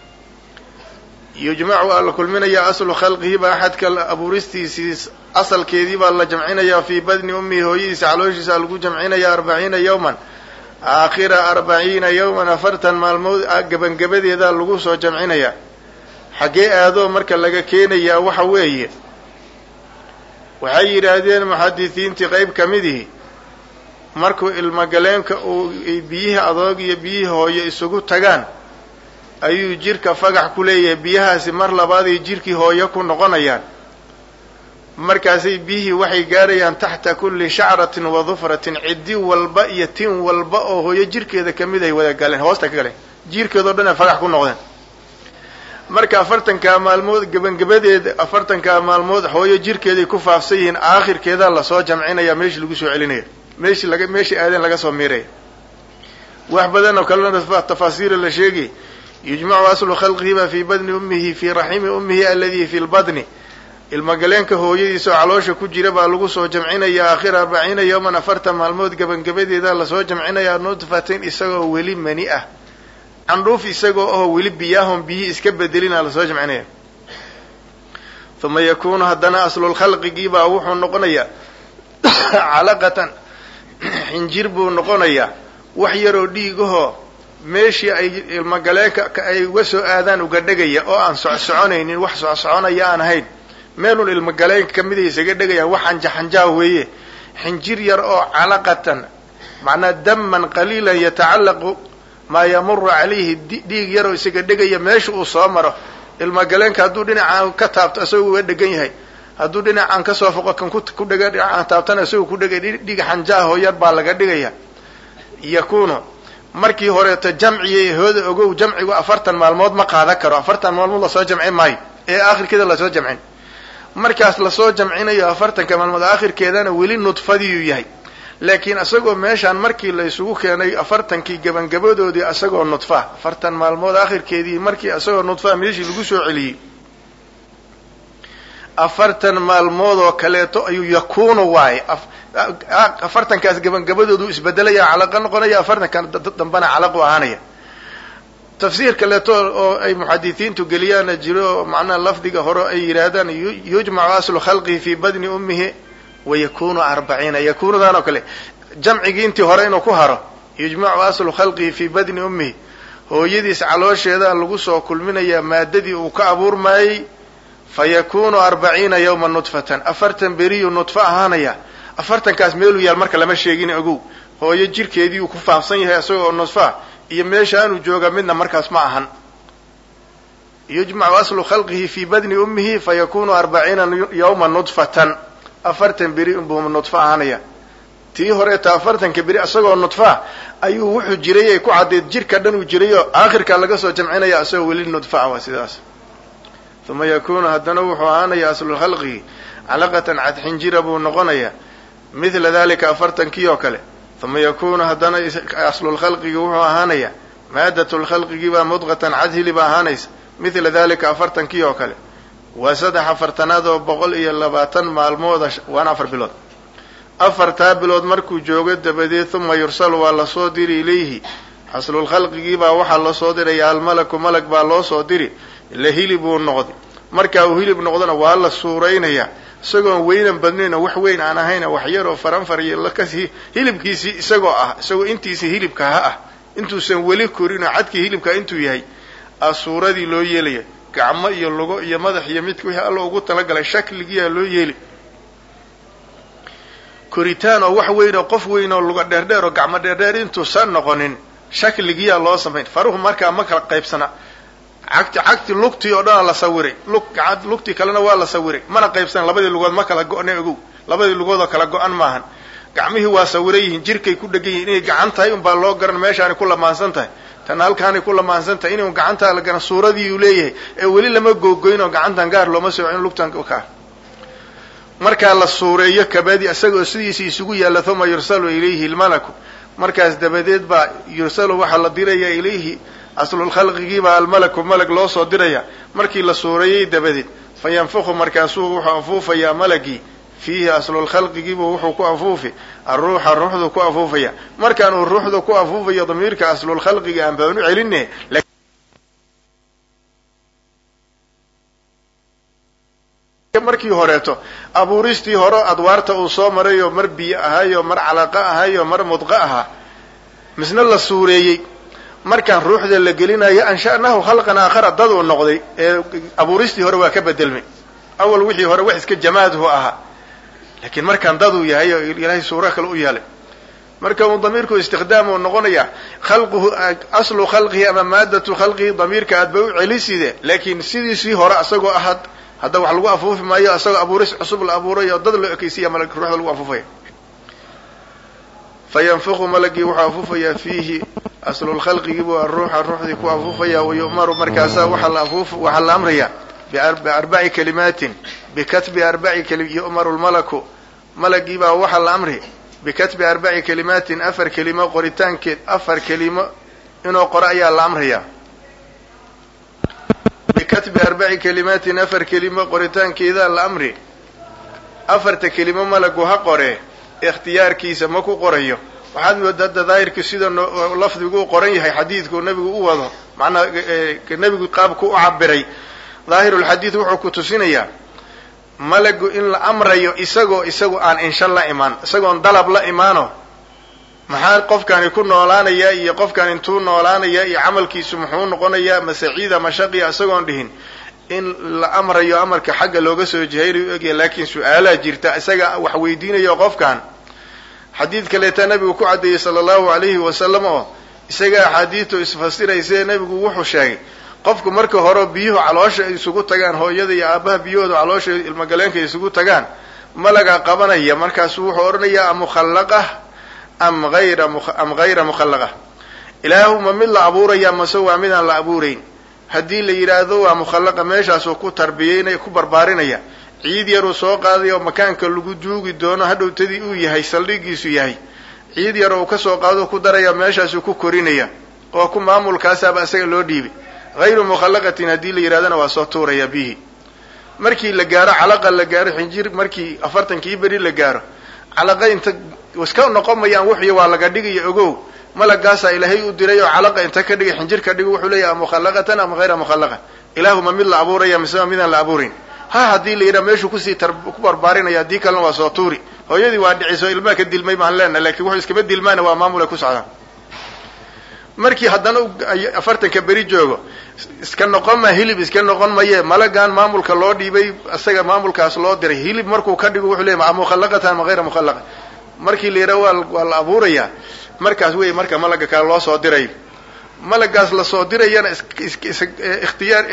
yujmacu waa la kulminayaa aslu khalqihi baa axadka abuuristiisii asalkeedii baa la jamcinayaa fii badni ummihi hooyadiisa calooshiisa lagu jamcinaya arbaciina yawman aakhira arbaciina yawman afartan maalmood gebangebadeeda lagu soo jamcinaya xaggee aadoo marka laga keenayaa waxa weeye waxay yidhaahdeen muxadisiintii qayb ka midihi markuu ilmagaleenka uu biyihii adoog iyo biyihii hooyo isugu tagaan ayuu jirka fagax ku leeyahay biyahaasi mar labaaday jirkii hooyo ku noqonayaan markaasay biyihii waxay gaarayaan taxta kulli shacratin wa dufratin ciddi walba iyo tin walba oo hooyo jirkeeda kamid ay wada galeen hoosta ka galeen jirkeedao dhan ay fagax ku noqdeen marka afartankaa maalmood gebangebadeeda afartankaa maalmood hooyo jirkeeday ku faafsan yihiin aakhirkeedaa lasoo jamcinaya meeshii lagu soo celinaya meeshii laga meeshii aadeen laga soo miiraya wax badan oo kalena tafaasiira la sheegay yujmacu aslu khalqihiba fii badni ummihi fii raximi ummihi aladi fi lbadni ilmagaleenka hooyadiisa oo caloosha ku jira baa lagu soo jamcinaya aakhira arbaciina yawman afartan maalmood gebangebadeeda lasoo jamcinaya nudfatin isagoo weli mani ah candhuuf isagoo oo weli biyaahon biyihii iska bedelina lasoo jamcinaya uma yakunu haddana aslulkhalqigiibaa wuxuu noqonayaa calaqatan xinjir buu noqonayaa wax yaroo dhiigahoo meeshii ay ilmagaleenka ay uga soo aadaan uga dhegaya oo aan socsoconaynin wax socsoconaya aan ahayn meelun ilmagaleenka kamida isaga dhegayaan wax anjaxanjaa weeye xinjir yar oo calaqatan macnaa daman qaliilan yatacallaqu maa yamuru calayhi dhiig yaroo isaga dhegaya meesha uu soo maro ilmagaleenka hadduu dhinacaan ka taabto isagoo uga dhegan yahay hadduu dhinacaan kasoo foqo kan ku dhega dhinacaan taabtana isagoo ku dhegay dhiig xanjaaho yar baa laga dhigaya yakunu markii horeeto jamciya hooda ogow jamcigu afartan maalmood ma qaadan karo afartan maalmood lasoo jamcin maayo ee aakhirkeeda lasoo jamcin markaas lasoo jamcinayo afartanka maalmood aakhirkeedana weli nudfadiiyuu yahay laakiin isagoo meeshaan markii la isugu keenay afartankii gebangabadoodii isagoo nudfa afartan maalmood aakhirkeedii markii isagoo nudfa meeshii lagu soo celiyey afartan maalmood oo kaleeto ayuu yakunu waaye afartankaas gebangabadoodu isbedelaya calaqa noqonaya afartankan dambana calaqu ahaanaya tafsiir kaleeto oo ay muxadisiintu geliyaana jiro oo macnaha lafdiga hore ay yidhaahdaan yujmacu aslu khalqihi fii badni ummihi wayakunu arbaciina yakunudan oo kale jamcigii intii hore inuu ku haro yujmacu aslu khalqihi fii badni ummihi hooyadiis caloosheeda lagu soo kulminayaa maadadii uu ka abuurmayey fa yakunu arbaciina yawma nudfatan afartan beriyuu nudfa ahaanaya afartankaas meeluu yaal marka lama sheegin ogow hooyo jirkeedii uu ku faafsan yahay isagoo nudfa iyo meeshaanuu jooga midna markaas ma ahan yujmacu aslu khalqihi fii badni ummihi fa yakunu arbaciina yawma nudfatan afartan beri unbuu nudfa ahaanaya tii horeeta afartanka beri isagoo nudfa ayuu wuxuu jiray ay ku caddeed jirka dhan uu jirayoo aakhirkaa laga soo jamcinaya isagoo weli nudfa waa sidaas uma yakunu haddana wuxuu ahaanaya aslu khalqihi calaqatan cadxinjira buu noqonayaa mithla dalika afartankii oo kale uma yakunu haddana aslulkhalqigi wuxuu ahaanaya maadatulkhalqigii baa mudqatan cadhili baa ahaanaysa mithla dalika afartankii oo kale waa saddex afartanaad oo boqol iyo labaatan maalmooda waana afar bilood afartaa bilood markuu joogo dabadeed uma yursalu waa lasoo diri ilayhi aslulkhalqigii baa waxaa lasoo diraya almalaku malag baa loo soo diri la hilib uu noqday markaa uu hilib noqdona waa la suuraynayaa isagoon weynan badnayn oo wax weyn aan ahayn wax yar oo faranfar iyo lakas hilibkiisii isagoo ah isagoo intiisa hilibka ha ah intuusan weli korin oo cadkii hilibka intuu yahay a suuradii loo yeelaya gacmo iyo lugo iyo madax iyo midka wixii alla ugu talagalay shakligiiyaa loo yeeli koritaan oo wax weyn oo qof weyn oo luga dheerdheer oo gacmo dheerdheer intuusan noqonin shakligiyaa loo samayn faruhu markaa ma kala qaybsana cagti cagti lugtii oo dhanaa la sawiray lug lugtii kalena waa la sawiray mana qaybsana labadii lugood ma kala go-ne ogow labadii lugood oo kala go-an maahan gacmihii waa sawiran yihiin jirkay ku dhegan yihin inay gacan tahay unbaa loo garan meeshaanay ku lamaansan tahay tan halkaanay ku lamaansan tahay inuu gacantaa la garan suuradii uu leeyahay ee weli lama googoyn oo gacantan gaar looma soo in lugtan ka markaa la suureeyo kabadi isagoo sidiisa isugu yaalla uma yursalu ilayhi lmalaku markaas dabadeed baa yursalu waxaa la diraya ilayhi aslulkhalqigiibaa almalaku malag loo soo diraya markii la suureeyey dabadeed fa yanfuku markaasuu wuxuu afuufayaa malagii fiihi aslulkhalqigiibu wuxuu ku afuufi aruuxa ruuxdu ku afuufaya markaan uu ruuxda ku afuufayo damiirka aslulkhalqiga aan baan u celine markii horeeto abuuristii hore adwaarta uu soo maray oo mar biyo ahaayo mar calaqo ahaayo mar mudqo ahaa misna la suureeyey markaan ruuxda la gelinayo ansha'nahu khalqan aakhara dad uu noqday ee abuuristii hore waa ka bedelmay awal wixii hore wax iska jamaadhu ahaa laakiin markaan daduu yahay oo ilaahay suuro kale u yeelay marka uu damiirku istikhdaam uu noqonaya khalquhu aslu khalqihi ama maadatu khalqihi damiirka aad ba u celiside laakiin sidiisii hore asagoo ahaad hadda wax lagu afuufi maayo isagoo abuuris cusub la abuuray oo dad loo ekeysiya mal ruuxda lagu afuufaya fa yanfuqu malagii wuxuu afuufayaa fiihi aslulkhalqigiibuu aruuxa ruuxdii ku afuufaya wayu'maru markaasaa waxaa la afuuf waxaa la amraya biarbaci kalimaatin bikatbi arbaci kali yu'maru lmalaku malagiibaa waxaa la amri bikatbi arbaci kalimaatin afar kelimo qoritaankeed afar kelimo inuu qoro ayaa la amraya bikatbi arbaci kalimaatin afar kelimo qoritaankeedaa la amri afarta kelimo malagu ha qoree ikhtiyaarkiisa ma ku qorayo waxaad moodaa hadda daahirku sida lafdigu u qoran yahay xadiidku nebigu u wado macnaa nebigu qaabku u cabiray daahirulxadiid wuxuu ku tusinayaa malagu in la amrayo isagoo isagu aan insha la imaan isagoon dalab la imaano maxaa qofkani ku noolaanayaa iyo qofkan intuu noolaanayaa iyo camalkiisu muxuu noqonayaa masaciida mashaqiya isagoon dhihin in la amrayo amarka xagga looga soo jihaynayo u egya laakiin su-aalaa jirta isaga wax weydiinayo qofkan xadiid kaleeta nabigu ku caddeeyey sala allahu alayhi wasalam oo isaga axaadiidtu isfasiraysae nebigu wuxuu sheegay qofku marka hore biyuhu caloosha ay isugu tagaan hooyada iyo aabbaha biyahooda caloosha ilmagaleenka ay isugu tagaan malagaa qabanaya markaasu wuxuu odhanayaa amukhallaqa am ayra am hayra mukhallaqa ilaahuma mid la abuuraya mase waa midaan la abuurayn haddii la yidhaahdo waa mukhallaqa meeshaasuu ku tarbiyeynaya ku barbaarinaya ciid yaruu soo qaaday oo makaanka lagu duugi doono hadhowtadii uu yahay saldhigiisu yahay ciid yar uu kasoo qaado ku daraya meeshaasuu ku korinaya oo ku maamulkaasaaba isaga loo dhiibay hayru mukhallaqatin haddii la yidhahdana waa soo tuuraya bihi markii la gaaro calaqa la gaaro xinjir markii afartankii beri la gaaro calaqa inta iska noqon mayaan wuxuy waa laga dhigaya ogow malagaasaa ilaahay u diray oo calaqa inta ka dhigay xinjir ka dhigo wuxuu leeyahay mukhallaqatan ama hayra mukhallaqa ilaahuma mid la abuuraya misema midaan la abuurayn ha haddii la yidhaha meeshuu kusii ku barbaarinaya haddii kalena waa soo tuuri hooyadii waa dhiciso ilmaha ka dilmay baan leenaha lakin wuxuu iskama dilmaana waa maamul ay ku socdaan markii haddana afartanka beri joogo iska noqon ma hilib iska noqon maye malagan maamulka loo dhiibay isaga maamulkaas loo diray hilib markuu ka dhigo wuxuu leeyahy mukhallaqatan ma hayra mukhallaqa markii la yidhaha waa waa la abuuraya markaas wey marka malaga kale loo soo diray malagaas lasoo dirayana ikhtiyaar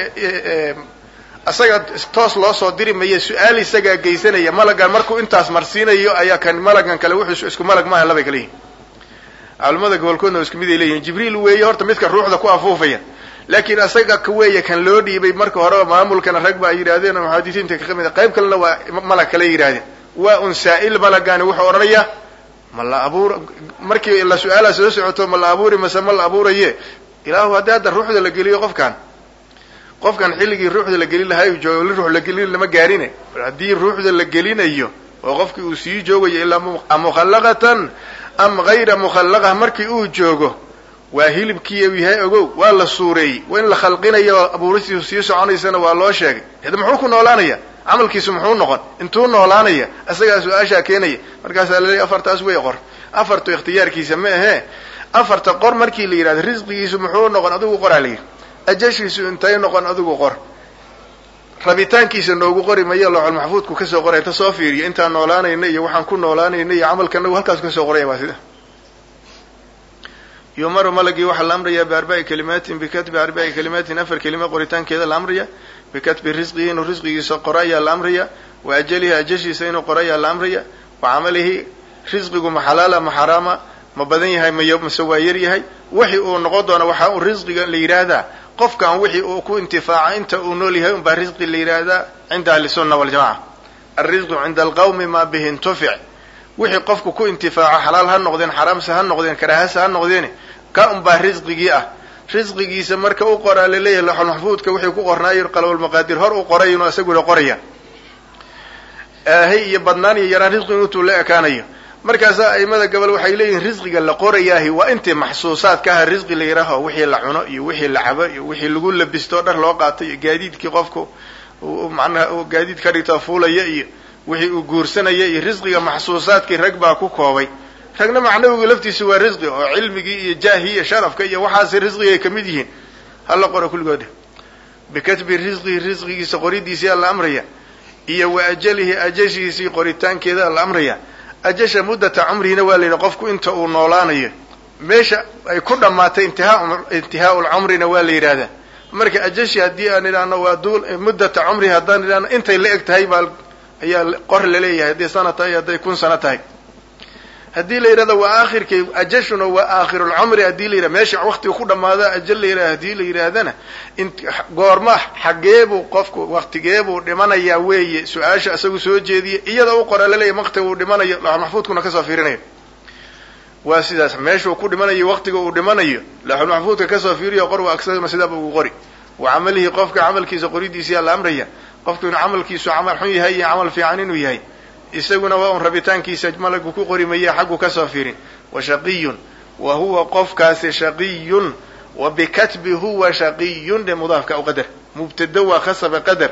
isaga toos loo soo diri maya su-aal isagaa geysanaya malagan markuu intaas marsiinayo ayaa kan malagan kale wuxuu isku malag maaha labay kala yihin culamada gobolkoodna isku mid ay leeyihin jibriil weeye horta midka ruuxda ku afuufaya laakiin isaga ka weeye kan loo dhiibay marka horeba maamulkana rag ba ay yidhahdeen oo muxaadisiinta ka mid qayb kalena waa malag kale yidhahdeen waa un saa-il malagani wuxuu odhanaya ma la abuur markii la su-aala soo socoto ma la abuuri mase ma la abuuraye ilaahu haddii hadda ruuxda la geliyo qofkan qofkan xilligii ruuxda la gelin lahaa jooga li ruux la gelin lama gaarine haddii ruuxda la gelinayo oo qofkii uu sii joogayo ilaa mukhallaqatan am hayra mukhallaqa markii uu joogo waa hilibkii u yahay ogow waa la suureeyey waa in la khalqinayo abuuristiisu sii soconaysana waa loo sheegay hada muxuu ku noolaanaya camalkiisu muxuu noqon intuu noolaanaya isagaa su-aashaa keenaya markaasaa laleeyahy afartaas way qor afartu ikhtiyaarkiisa ma ahee afarta qor markii la yidhahdo risqigiisu muxuu noqon adigu qoraa la yidhi ajashiisu intay noqon adigu qor rabitaankiisa noogu qori maya looxol maxfuudku kasoo qoraya inta soo fiiriya intaan noolaanayna iyo waxaan ku noolaanayna iyo camalkanagu halkaas kasoo qoraya waa sida yumaru malagii waxaa la amrayaa biarbaci kalimaatin bikatbi arbaci kalimaatin afar kelima qoritaankeeda la amraya bikatbi risqihi inuu risqigiisa qoro ayaa la amraya wa ajalihi ajashiisa inuu qoro ayaa la amraya wa camalihi risqigu ma xalaala ma xaraama ma badan yahay mase waa yar yahay wixii uu noqon doona waxaa uu risqiga la yidhaahdaa qofkan wixii uu ku intifaaca inta uu nool yahay unbaa risqi la yidhaahdaa cinda ahlisunna waljamaca alrisqu cinda alqawmi maa bihi intufic wixii qofku ku intifaaco xalaal ha noqdeen xaraamse ha noqdeen karaahase ha noqdeen ka unbaa risqigii ah risqigiisa marka u qoraa laleeyahay laxol maxfuudka wixii ku qornaayo qalabulmaqaadir hor u qoray inuu isaguna qoraya aahay iyo badnaan iyo yaraan risqigu intuu la ekaanayo markaasaa aimada gobol waxay leeyihiin risqiga la qorayaahi waa intii maxsuusaadka aha risqi la yidhaaho wixii la cuno iyo wixii la cabo iyo wixii lagu labisto dhar loo qaato iyo gaadiidkii qofku macnaha gaadiid ka dhigto fuulaya iyo wixii uu guursanaya iyo risqiga maxsuusaadkii rag baa ku koobay ragna macnawigu laftiisu waa risqi oo cilmigii iyo jaahii iyo sharafka iyo waxaas risqigay kamid yihiin hala qoro kulligood bikatbi risqihi risqigiisa qoridiisiyaa la amraya iyo wa ajalihi ajashiisii qoritaankeeda la amraya ajasha muddata cumrihina waa la yidhi qofku inta uu noolaanayo meesha ay ku dhammaatay intihaa intihaau lcumrina waa la yidhahdaa marka ajashi haddii aan idhaahno waa duul muddata cumrihi haddaan idhaahno intay la eg tahay baa ayaa qor laleeyahay hadday sana tahay hadday kun sano tahay haddii la yidhahdo waa aakhirkay ajashuna waa aakhirulcumri haddii la yidhahdo meesha waktiga ku dhamaada ajal la yidhahdo hadii la yidhaahdana goorma xageebuu qofku waktigeebuu dhimanayaa weeye su-aasha isagu soo jeediya iyada u qora laleeyahy waktiga uu dhimanayo laxul maxfuudkuna kasoo fiirinayo waa sidaas meeshuu ku dhimanayo waktiga uu dhimanayo laxul maxfuudka kasoo fiiriyo qor waa agsaguna sidaaba ugu qori wa camalihi qofka camalkiisa qoridiisiyaa la amraya qofku inuu camalkiisu camal xun yahay iyo camal fiican inuu yahay isaguna waa un rabitaankiisa malagu ku qori maya xaggu kasoo fiirin wa shaqiyun wa huwa qofkaasi shaqiyun wa bikatbi huwa shaqiyun dhe mudaafka u qadar mubtado waa khasaba qadar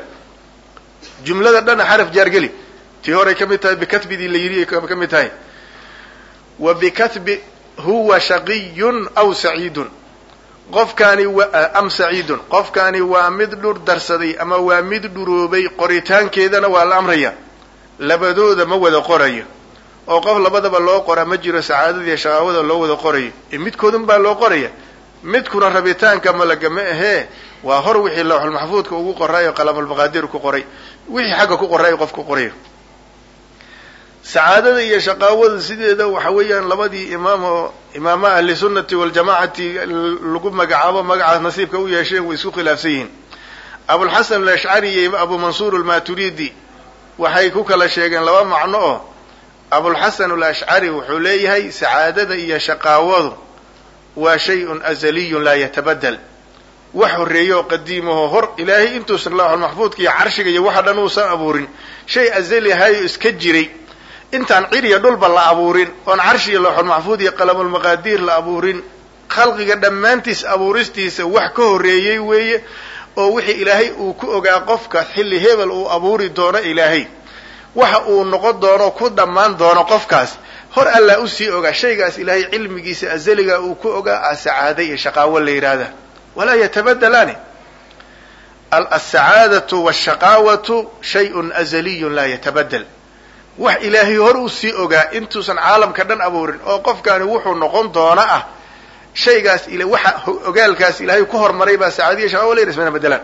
jumlada dhana xaraf jaargeli tii horay ka mid tahay bikatbidii la yidhi ka mid tahay wa bikatbi huwa shaqiyun aw saciidun qofkaani am saciidun qofkaani waa mid dhur darsaday ama waa mid dhuroobay qoritaankeedana waa la amraya labadooda ma wada qorayo oo qof labadaba loo qoraa ma jiro sacaadadiiyo shaqaawada loo wada qorayo ee midkoodun baa loo qoraya midkuna rabitaanka malaga ma ahee waa hor wixii lawxul maxfuudka ugu qoraayo qalamulmaqaadir ku qoray wixii xagga ku qoraayo qof ku qorayo sacaadada iyo shaqaawada sideeda waxa weeyaan labadii imaam oo imaama ahli sunnati waljamacati lagu magacaabo magacaas nasiibka u yeesheen way isku khilaafsan yihiin abulxasan alashcari iyo abu mansuur almaturidi waxay ku kala sheegeen laba macno oo abulxasan alashcari wuxuu leeyahay sacaadada iyo shaqaawadu waa shay-un azaliyun laa yatabadel wax horreeyo oo qadiimaho hor ilaahay intuusan lawxul maxfuudka iyo carshiga iyo waxa dhan uusan abuurin shay azali ahayo iska jiray intaan ciriya dhulba la abuurin oon carshi iyo lawxul maxfuud iyo qalamulmaqaadiir la abuurin khalqiga dhammaantiis abuuristiisa wax ka horreeyey weeye oo wixii ilaahay uu ku ogaa qofka xilli hebel uu abuuri doono ilaahay waxa uu noqon doono ku dhammaan doono qofkaas hor allaa usii ogaa shaygaas ilaahay cilmigiisa azaliga uu ku ogaa a sacaada iyo shaqaawo la yidhaahda walaa yatabadelaani alsacaadatu washaqaawatu shayun azaliyun laa yatabadel wax ilaahay hor usii ogaa intuusan caalamka dhan abuurin oo qofkaani wuxuu noqon doona ah shaygaas waxa ogaalkaas ilaahay ku hormaray baa sacaadiya shaqaawo la yidhah ismana bedelaan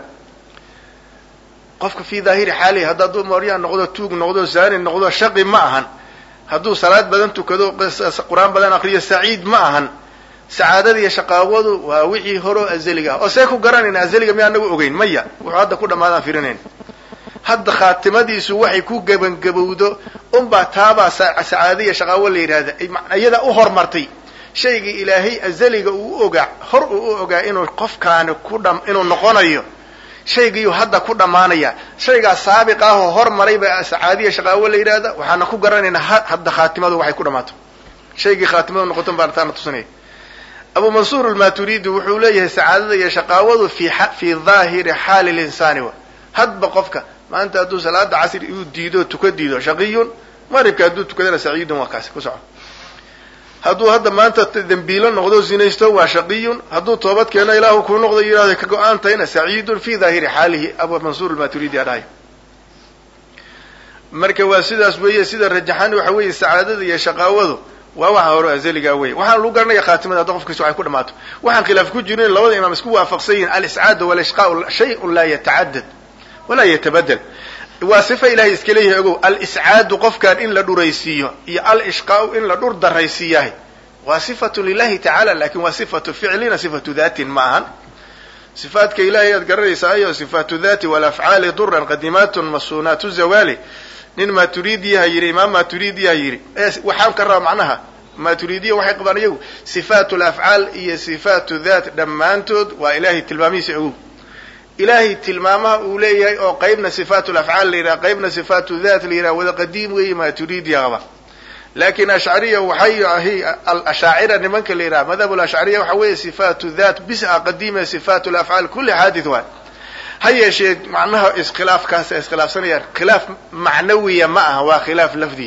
qofka fii daahiri xaalihi hadduu mooryaa noqdo tuug noqdo zaani noqdo shaqi ma ahan hadduu salaad badan tukado qur-aan badan akriyo saciid ma ahan sacaadada iyo shaqaawadu waa wixii horoo azaliga ah oo see ku garanayna azaliga miyaa anagu ogeyn maya wuxuu hadda ku dhamaadaan firinayn hadda khaatimadiisu waxay ku gebangabowdo unbaa taabaa sacaada iyo shaqaawo la yidhahda iyada u hormartay shaygii ilaahay azaliga uu ogaa hor uu u ogaa inuu qofkaani ku dha inuu noqonayo shaygiiyuu hadda ku dhammaanaya shaygaa saabiq ahoo hormaray baa sacaadiya shaqaawo la yidhahda waxaana ku garanaynaa hadda khaatimadu waxay ku dhammaato shaygii khaatimadu noqoton baan taana tusinaya abu mansuur almaturidi wuxuu leeyahay sacaadada iyo shaqaawadu fi fii daahiri xaali linsaani wa hadba qofka maanta hadduu salaada casri uu diido tuka diido shaqiyun maqribka hadduu tukadana saciidun waa kaasi ku soco hadduu hadda maanta dembiilo noqdo zinaysto waa shaqiyun hadduu toobad keeno ilaahu kuu noqdo yidhahdo ka go-aan tahayna saciidun fi daahiri xaalihi abu mansuur almaturidi a dhahay marka waa sidaas weeye sida rajaxan waxa weeye sacaadada iyo shaqaawadu waa waxa hore azaliga wey waxaan lagu garanaya khaatimada hadda qofkiisa waxay ku dhamaato waxaan khilaaf ku jirin labada imaam isku waafaqsan yihin aliscaadu walishqaau shayun laa yatacadad walaa yatabadel waa sifa ilahay iska leeyahay ogow aliscaadu qofkan in la dhuraysiiyo iyo alishqaau in la dhur daraysiiyahay waa sifatu lilahi tacala lakin waa sifatu ficlina sifatu datin ma ahan sifaadka ilahay aad garanaysaayo sifaatu dati walafcaali duran qadimaatun masuunaatu zawali nin maturidiyaha yidhi imaam maturidiyaha yidhi waxaan ka raba macnaha maturidiya waxay qabaan iyagu sifaatu lafcaal iyo sifaatu dhat dhammaantood waa ilahay tilmaamihiisa ogow ilahay tilmaamaha uu leeyahay oo qaybna sifaatu lafcaal la yidhaha qaybna sifaatu dhat la yidhaha wada qadiim weeye maturidiya qaba lakin ashcariya waxay ahi alashaacira nimanka la yidhaha madhab lashcariya waxa weeye sifaatu dhat bis a qadiima sifaatu lafcaal kulli xaadith waay ha yeeshee macnaha iskhilaafkaasa iskhilaafsanayaan khilaaf macnawiya ma aha waa khilaaf lafdiya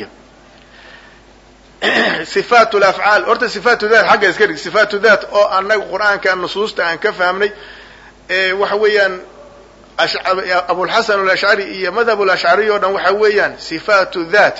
sifaat lafcaal horta sifaatu dhat xagga iska dhig sifaatu dhat oo anaga qur-aanka nusuusta aan ka fahmnay waxa weeyaan abulxasan alashcari iyo madhab lashcari o dhan waxa weeyaan sifaatu dhat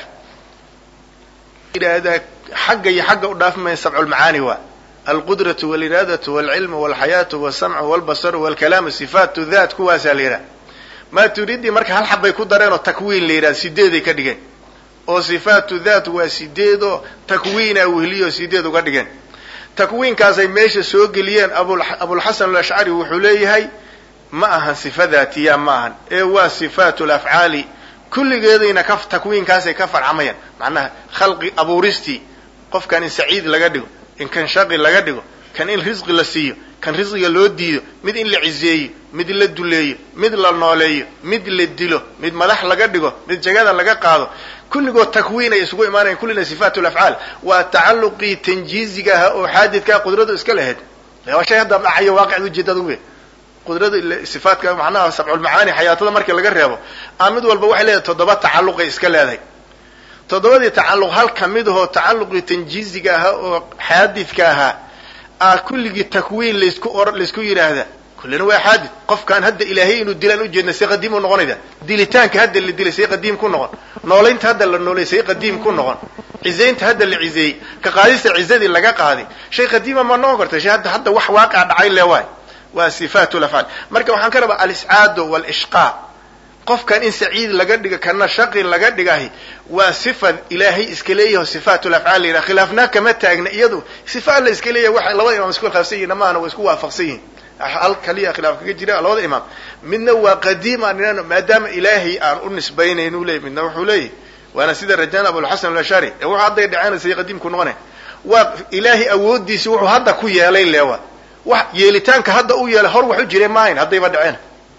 yidhaahdaa xagga iyo xagga u dhaafmaya sabculmacaani waa alqudratu waliraadatu walcilmu walxayaatu walsamcu walbasaru walkalaamu sifaatu dhat kuwaasaa la yidhaha maturidi marka hal xabbay ku dareen oo takwiin la yidhaha sideeday ka dhigeen oo sifaatu dhat waa sideed oo takwiina wehliyo sideed uga dhigeen takwiinkaasay meesha soo geliyeen abulxasan alashcari wuxuu leeyahay ma ahan sifa dhatiya ma ahan ee waa sifaatu lafcaali kulligeedayna ka takwiinkaasay ka farcamayaan macnaha khalqi abuuristii qofkan in saciid laga dhigo in kan shaqi laga dhigo kan in risqi la siiyo kan risqiga loo diido mid in la cizeeyo mid la duleeyo mid la nooleeyo mid la dilo mid madax laga dhigo mid jagada laga qaado kulligood takwiin ay isugu imaanayan kullina sifaat lafcaal waa tacaluqii tanjiiziga ahaa oo xaadidkaa qudradu iska lahayd waa shay hadda dhacayo waaqicda ujeedada uwe qudrada sifaatka macnaha sabculmacaani xayaatada markii laga reebo a mid walba waxay leedahay toddoba tacaluqay iska leedahay toddobadii tacaluq hal kamid ahoo tacaluqii tanjiiziga ahaa oo xaadidka ahaa a kulligii takwiin laysku or laysku yidhaahda kullina waa xaadid qofkaan hadda ilaahay inuu dilaan ujeedna see qadiim u noqonayda dilitaanka hadda la dilay see qadiim ku noqon noolaynta hadda la noolay see qadiim ku noqon cizaynta hadda la cizeeyey ka qaadista cizadii laga qaaday shay qadiima ma noqon karta shay hadda hadda wax waaqia dhacay le waay waa sifaat lafcaal marka waxaan ka rabaa aliscaadu walishqaa qofkan in saciid laga dhiga kana shaqi laga dhigahi waa sifa ilaahay iska leeyaho sifaat lafcaal la yidhaha khilaafnaa kama taagna iyadu sifa la iska leeyahay waxa labada imam isku khilaafsan yihin maahana waa isku waafaqsan yihin hal kaliya khilaaf kaga jira labada imaam midna waa qadiim aan inaan maadaama ilaahay aan u nisbaynayn u leeyay midna wuxuu leeyahy waana sida rajaan abulxasan alashari ee wuxuu hadday dhaceenaysa qadiimku noqonay waa ilaahay awoodiisi wuxuu hadda ku yeelay leewa wax yeelitaanka hadda u yeelay hor wax u jiray maahayn haddayba dhaceen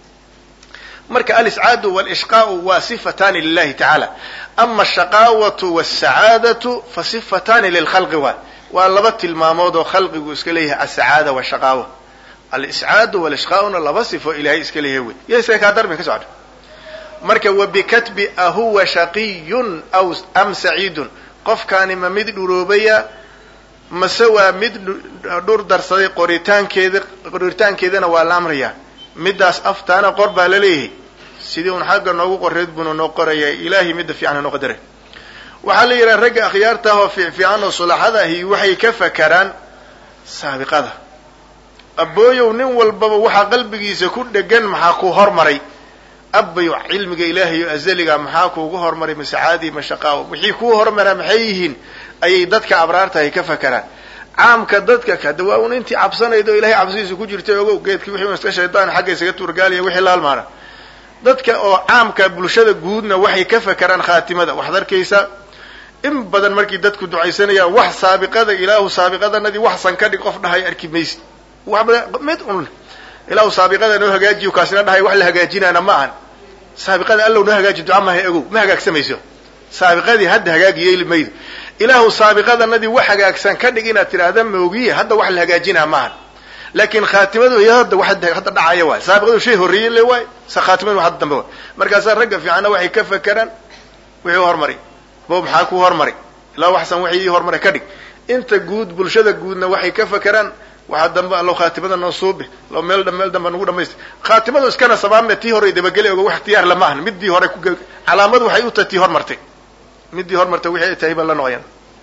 marka aliscaadu walishqaau waa sifatani lilahi tacaala ama ashaqaawatu walsacaadatu fa sifatani lilkhalqi waay waa laba tilmaamood oo khalqigu iska leeyahay asacaada washaqaawa aliscaadu walishqaauna laba sifo ilahay iska leeyahay wey yse kaa darbi ka socda marka wabikatbi ahuwa shaqiyun aw am saciidun qofkaani ma mid dhuroobaya mase waa mid dhur darsaday qoritaankeeda qoritaankeedana waa la amrayaa middaas aftaana qor baa la leeyahay sidii un xagga noogu qoreed buunu noo qoraya ilaahay midda fiican noo qadare waxaa la yidhaha ragga akhyaarta ah oo fiicfiican oo sulaxada ahi waxay ka fakaraan saabiqada abooyow nin walbaba waxaa qalbigiisa ku dhegan maxaa ku hormaray abayo cilmiga ilaahay o azaliga maxaa kuugu hormaray masacaadii mashaqaa wixii kuu hormaraa maxay yihiin ayay dadka abraarta ay ka fakaraan caamka dadka kada waa un intii cabsanayda oo ilahay cabsidiisa ku jirtay ogow geedkii wixii iska shaydaan xagga isaga tuurgaaliya wixii la halmaana dadka oo caamka bulshada guudna waxay ka fakaraan khaatimada waxaad arkaysaa in badan markii dadku ducaysanayaan wax saabiqada ilaahu saabiqadanadii wax san ka dhig qof dhahay arki maysid mid un ilaahu saabiqada noo hagaajiyo kaasina dhahay wax la hagaajinaana ma ahan saabiqada allow noo hagaaji duca mahay ogow ma hagaagsamayso saabiqadii hadda hagaagi yeeli maydo ilaahu saabiqadanadii wax hagaagsan ka dhig inaad tidhaahda moogiye hadda wax la hagaajinaa maahan laakiin khaatimadu iyo hadda waxa hadda dhacaya waay saabiqadu shay horreeyey le waay sa khaatimadu hadda dambe waay markaasaa ragga fiicanna waxay ka fakeraan wixii hormari bo maxaa ku hormari ilaa waxsan wixii hormaray ka dhig inta guud bulshada guudna waxay ka fakeraan waxaa dambe allow khaatimada noo suubi lo meel meel dambe nagu dhamaystir khaatimadu iskana sabaabme tii hore dabageli oga wax ikhtiyaar lama ahan middii hore ku calaamadu waxay u tahay tii hormartay middii hormartay wixii ay tahay baa la noqoyan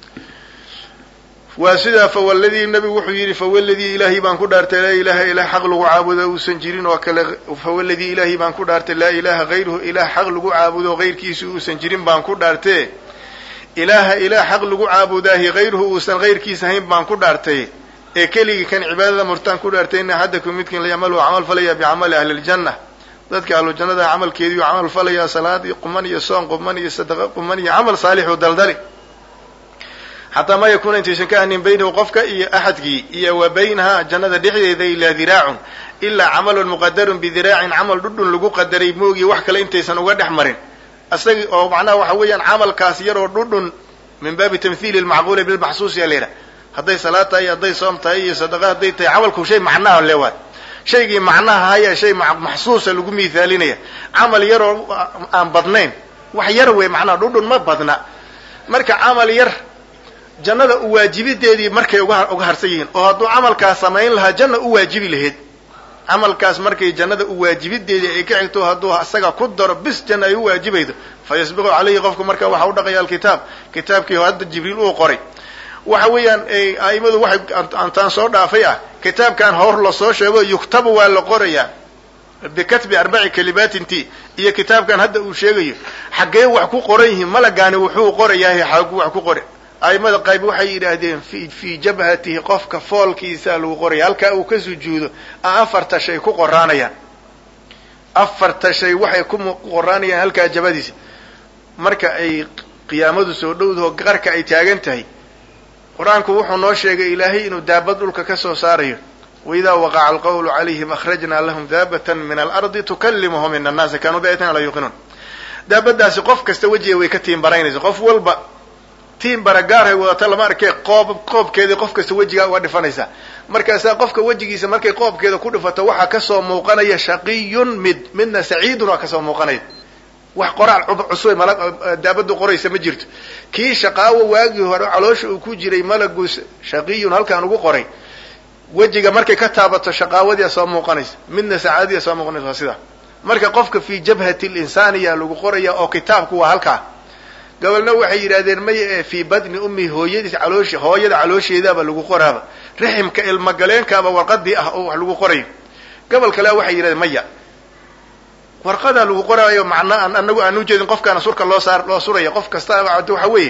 waa sidaa fawaladii nabigu wuxuu yidhi fawaladii ilaahay baan ku dhaartay laa ilaha ilaah xaq lagu caabudo uusan jirin oo kale fawaladii ilaahay baan ku dhaartay laa ilaha hayruhu ilaah xaq lagu caabudo hayrkiisu uusan jirin baan ku dhaartee ilaaha ilaah xaq lagu caabudaahi hayruhu uusan hayrkiisa hayn baan ku dhaartay ee keligii kan cibaadada murtaan ku dhaartay ina axadakum midkiin layacmalu camal falaya bicamali ahli ljanna dadka ahlu jannada camalkeediiu camal falaya salaad iyo quman iyo soon quman iyo sadaqa quman iyo camal saalixu daldali xataa ma yakuuna intaysan ka anin baynahu qofka iyo axadkii iyo wa baynaha jannada dhexdeeda ilaa diraacun ilaa camalun muqadarun bidiraacin camal dhudhun lagu qadaray moogi wax kale intaysan uga dhex marin isagii oo macnaha waxa weeyaan camalkaas yaroo dhudhun min baabi tamhiili lmacquuli bilmaxsuus yaa layidhaha hadday salaad tahay hadday soom tahay iyo sadaqa hadday tahay camalku shay macnaha le waay shaygii macnaha haya shay maxsuusa lagu miithaalinaya camal yaroo aan badnayn wax yar wey macnaha dhudhun ma badna marka camal yar jannada u waajibideedii markay uga uga harsan yihiin oo hadduu camalkaas samayn lahaa janna u waajibi lahayd camalkaas markay jannada u waajibideedii ay ka xigto hadduu isaga ku daro bis janna ay u waajibaydo fa yasbiqu calayhi qofku marka waxa u dhaqaya alkitaab kitaabkii hadda jibriil uu qoray waxa weeyaan aimadu waxay antaan soo dhaafay ah kitaabkan hor lasoo sheego yuktabu waa la qorayaa bikatbi arbaci kalimaatin ti iyo kitaabkan hadda uu sheegayo xaggee wax ku qoran yihiin malagaani wuxuu qorayahay xagu wax ku qora aimada qayb waxay yidhaahdeen fi fii jabhatihi qofka foolkiisaa lagu qoraya halkaa uu ka sujuudo a afarta shay ku qoraanayaan afarta shay waxay ku qoraanayaan halkaa jabadiisa marka ay qiyaamadu soo dhowdaho qarka ay taagan tahay qur-aanku wuxuu noo sheegay ilaahay inuu daabad dhulka ka soo saarayo waidaa waqaca alqawlu calayhim akhrajnaa lahum daabatan min alardi tukalimuhum in annaasa kanuu biayatina la yuuqinuun daabadaasi qof kasta wejiga way ka tiimbaraynaysa qof walba tiimbara gaarhay wadata lama arkee qoob qoobkeedii qof kasta wejigaa uga dhifanaysaa markaasaa qofka wejigiisa markay qoobkeeda ku dhifato waxaa kasoo muuqanaya shaqiyun mid midna saciidun waa kasoo muuqanaya wax qoraal cusub mal daabadu qoraysa ma jirto kii shaqaawo waagii hore caloosha uu ku jiray malagu shaqiyun halkaan ugu qoray wejiga markay ka taabato shaqaawadiia soo muuqanaysa midna sacaadadiia soo muuqanaysa waa sidaa marka qofka fii jabhati linsaaniya lagu qoraya oo kitaabku waa halkaa gobolna waxay yidhahdeen maya ee fii badni ummi hooyadiis caloosh hooyada caloosheedaaba lagu qoraaba riximka ilmagaleenkaaba warqadii ah oo wax lagu qorayo gobol kale waxay yidhahdeen maya warqadaa lagu qoraayo macnaa aan anagu aan ujeedin qofkaana surka loo saar loo suraya qof kasta waxa weeye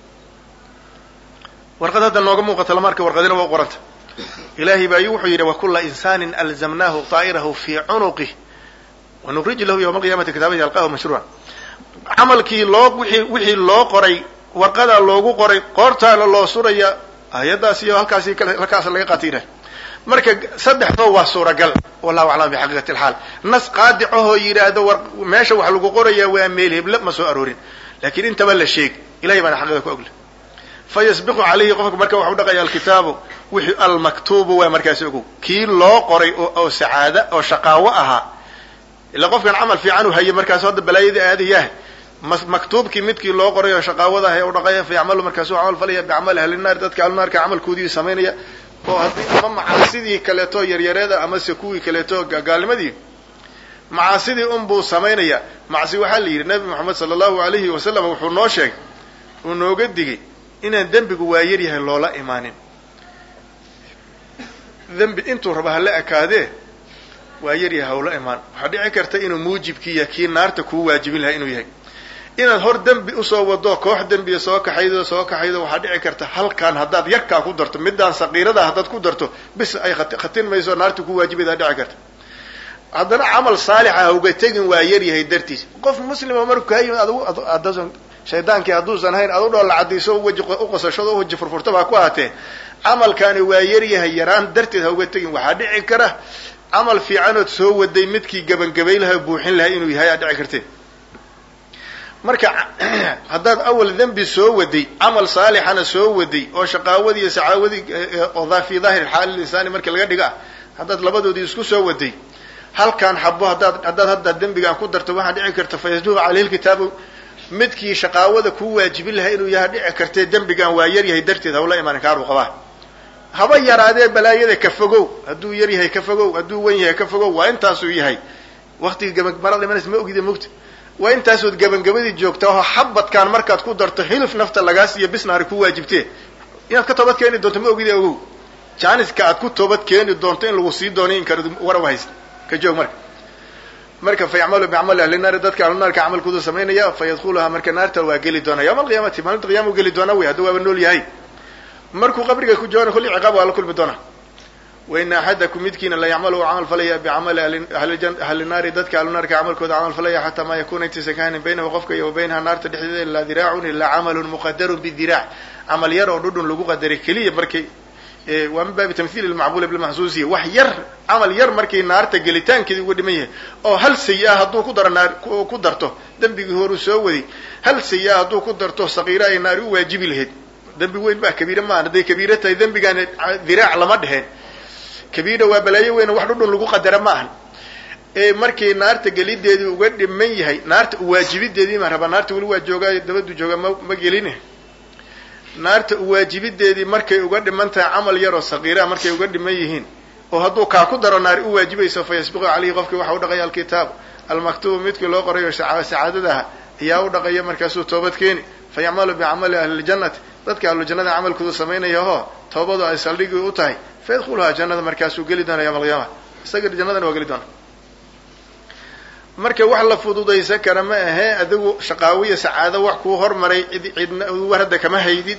warqad hadda nooga muuqata lama arka warqadina waa qoranta ilaahay baa wuxuu yidhi wakula insaanin alzamnaahu taa'irahu fii cunuqih wanukriju lahu yawma alqiyamati kitaaban yalqahu mashruuca camalkii loo wii wixii loo qoray warqadaa loogu qoray qoortaana loo suraya ayadaas iyo halkaasi halkaas laga qaatiinay marka saddexdoo waa suuragal wallahu aclam bixaqiiqati alxaal nas qaadicahoo yidhaahdo war meesha wax lagu qorayaa waa meel heble ma soo aroorin laakiin intaba la sheeg ilahay baana xaqiiqa ku ogle fa yasbiqu calayhi qofka marka waxu dhaqaya alkitaabu wixii almaktuubu waa markaasi ogow kii loo qoray oo sacaada oo shaqaawo ahaa ila qofkan camal fiican u hayay markaasu hadda balaayadii aadayaah maktuubkii midkii loo qoray oo shaqaawada ahay u dhaqaya fa yacmalu markaasuu camal falaya bicamali ahlinaar dadka ahlunaarka camalkoodii samaynaya oo haddii ama macaasidii kaleeto yaryareeda amase kuwii kaleeto gaalnimadii macaasidii unbuu samaynaya macsi waxaa la yidhi nabi moxamed sala allahu alayhi wasalam wuxuu noo sheegay uu nooga digay inaan dembigu waa yaryahay loola imaanin dembi intuu raba hala ekaadee waa yaryahay hawla imaan waxaa dhici karta inuu muujibkiiya kii naarta kuu waajibin lahaa inuu yahay inaad hor dembi usoo wado koox dembiya soo kaxaydo soo kaxaydo waxaa dhici karta halkan haddaad yarkaa ku darto midaan saqiirada haddaad ku darto bis ay khatin mayso naarta ku waajibaydaa dhici karta haddana camal saalixa hauga tegin waa yaryahay dartiis qof muslima markuu kaa yimid adgu shaydaankii hadduusan hayn ad u dhoolla cadayso weji uqosashado uwaji furfurtaba ha ku ahaatee camalkaani waa yaryahay yaraan darteed hauga tegin waxaa dhici kara camal fiicanood soo waday midkii gabangabay laha buuxin lahaa inuu yahay aa dhici kartee marka haddaad awal dembi soo waday camal saalixana soo waday oo shaqaawadii iyo sacaawadii oo fi daahir xaali insaani marka laga dhiga haddaad labadoodii isku soo waday halkaan xabo haddaad haddaad hadda dembigaan ku darto waxaa dhici karta fayasduqu caleyhi lkitaabu midkii shaqaawada kuu waajibin lahaa inuu yaha dhici kartee dembigaan waa yar yahay darteed hawla imaanin kaaruu qabaa haba yaraadee balaayada ka fogow hadduu yar yahay ka fogow hadduu wen yahay ka fogow waa intaasuu yahay waktiga gabagabara imanaysa ma ogida mogta waa intaasood gabangabadii joogta oo xabadkaan markaad ku darto hilif nafta lagaa siiyo bisnaari ku waajibtee inaad ka toobad keeni doonto ma ogida ogow jaaniska aad ku toobad keeni doonto in lagu sii doono in kara waraw hayst ka joog marka marka fa yacmalu bicamali ahli naari dadka ahlunaarka camalkoodu samaynaya fa yadkhuluhaa marka naarta waa geli doona yawma alqiyaamati maalinta qiyama u geli doona wey hadduu waaba nool yahay markuu qabriga ku joogana kulli ciqaab waa la kulmi doona waina axadakum midkiina la yacmalu u camal falaya bicamali ahli naari dadka ahlunaarka camalkooda camal falaya xataa maa yakuna intaysan ka hanin baynahu qofka iyo wa baynaha naarta dhexdeeda ilaa diraacun ilaa camalun muqadarun bidiraac camal yar oo dhudhun lagu qadaray keliya markay waa min baabi tamhiil ilmacbuula bilmaxsuusiya wax yar camal yar markay naarta gelitaankeedii uga dhiman yahay oo hal sayi-a hadduu ku daro naar ku darto dembigii horuu soo waday hal sayi-a hadduu ku darto sakiira ay naari u waajibi lahayd dembi weyn baa kabiire maahan hadday kabiire tahay dembigaan diraac lama dheheen kabiira waa balaayo weyn wax dhudhun lagu qadara ma ahan ee markii naarta gelideedii uga dhiman yahay naarta uwaajibideedii ma rabaa naarta weli waa joogaa dabadu jooga ma ma gelin naarta uwaajibideedii markay uga dhiman tahay camal yaroo sakiiraha markay uga dhiman yihiin oo hadduu kaa ku daro naari u waajibayso fa yasbiqu caleyhi qofkii waxa u dhaqaya alkitaab almaktubu midkii loo qorayo sacaadadaha ayaa u dhaqaya markaasuu toobad keeni fa yacmalu bicamali ahliljannati dadka ahlujannada camalkoodu samaynaya oo toobadu ay saldhigii u tahay fa yadkhuluhaa jannada markaasuu geli doona yawma alqiyaama isaga jannadana waa geli doona marka wax la fududaysan kara ma ahee adigu shaqaawiya sacaado wax kuu hormaray cid cidna war hadda kama haydid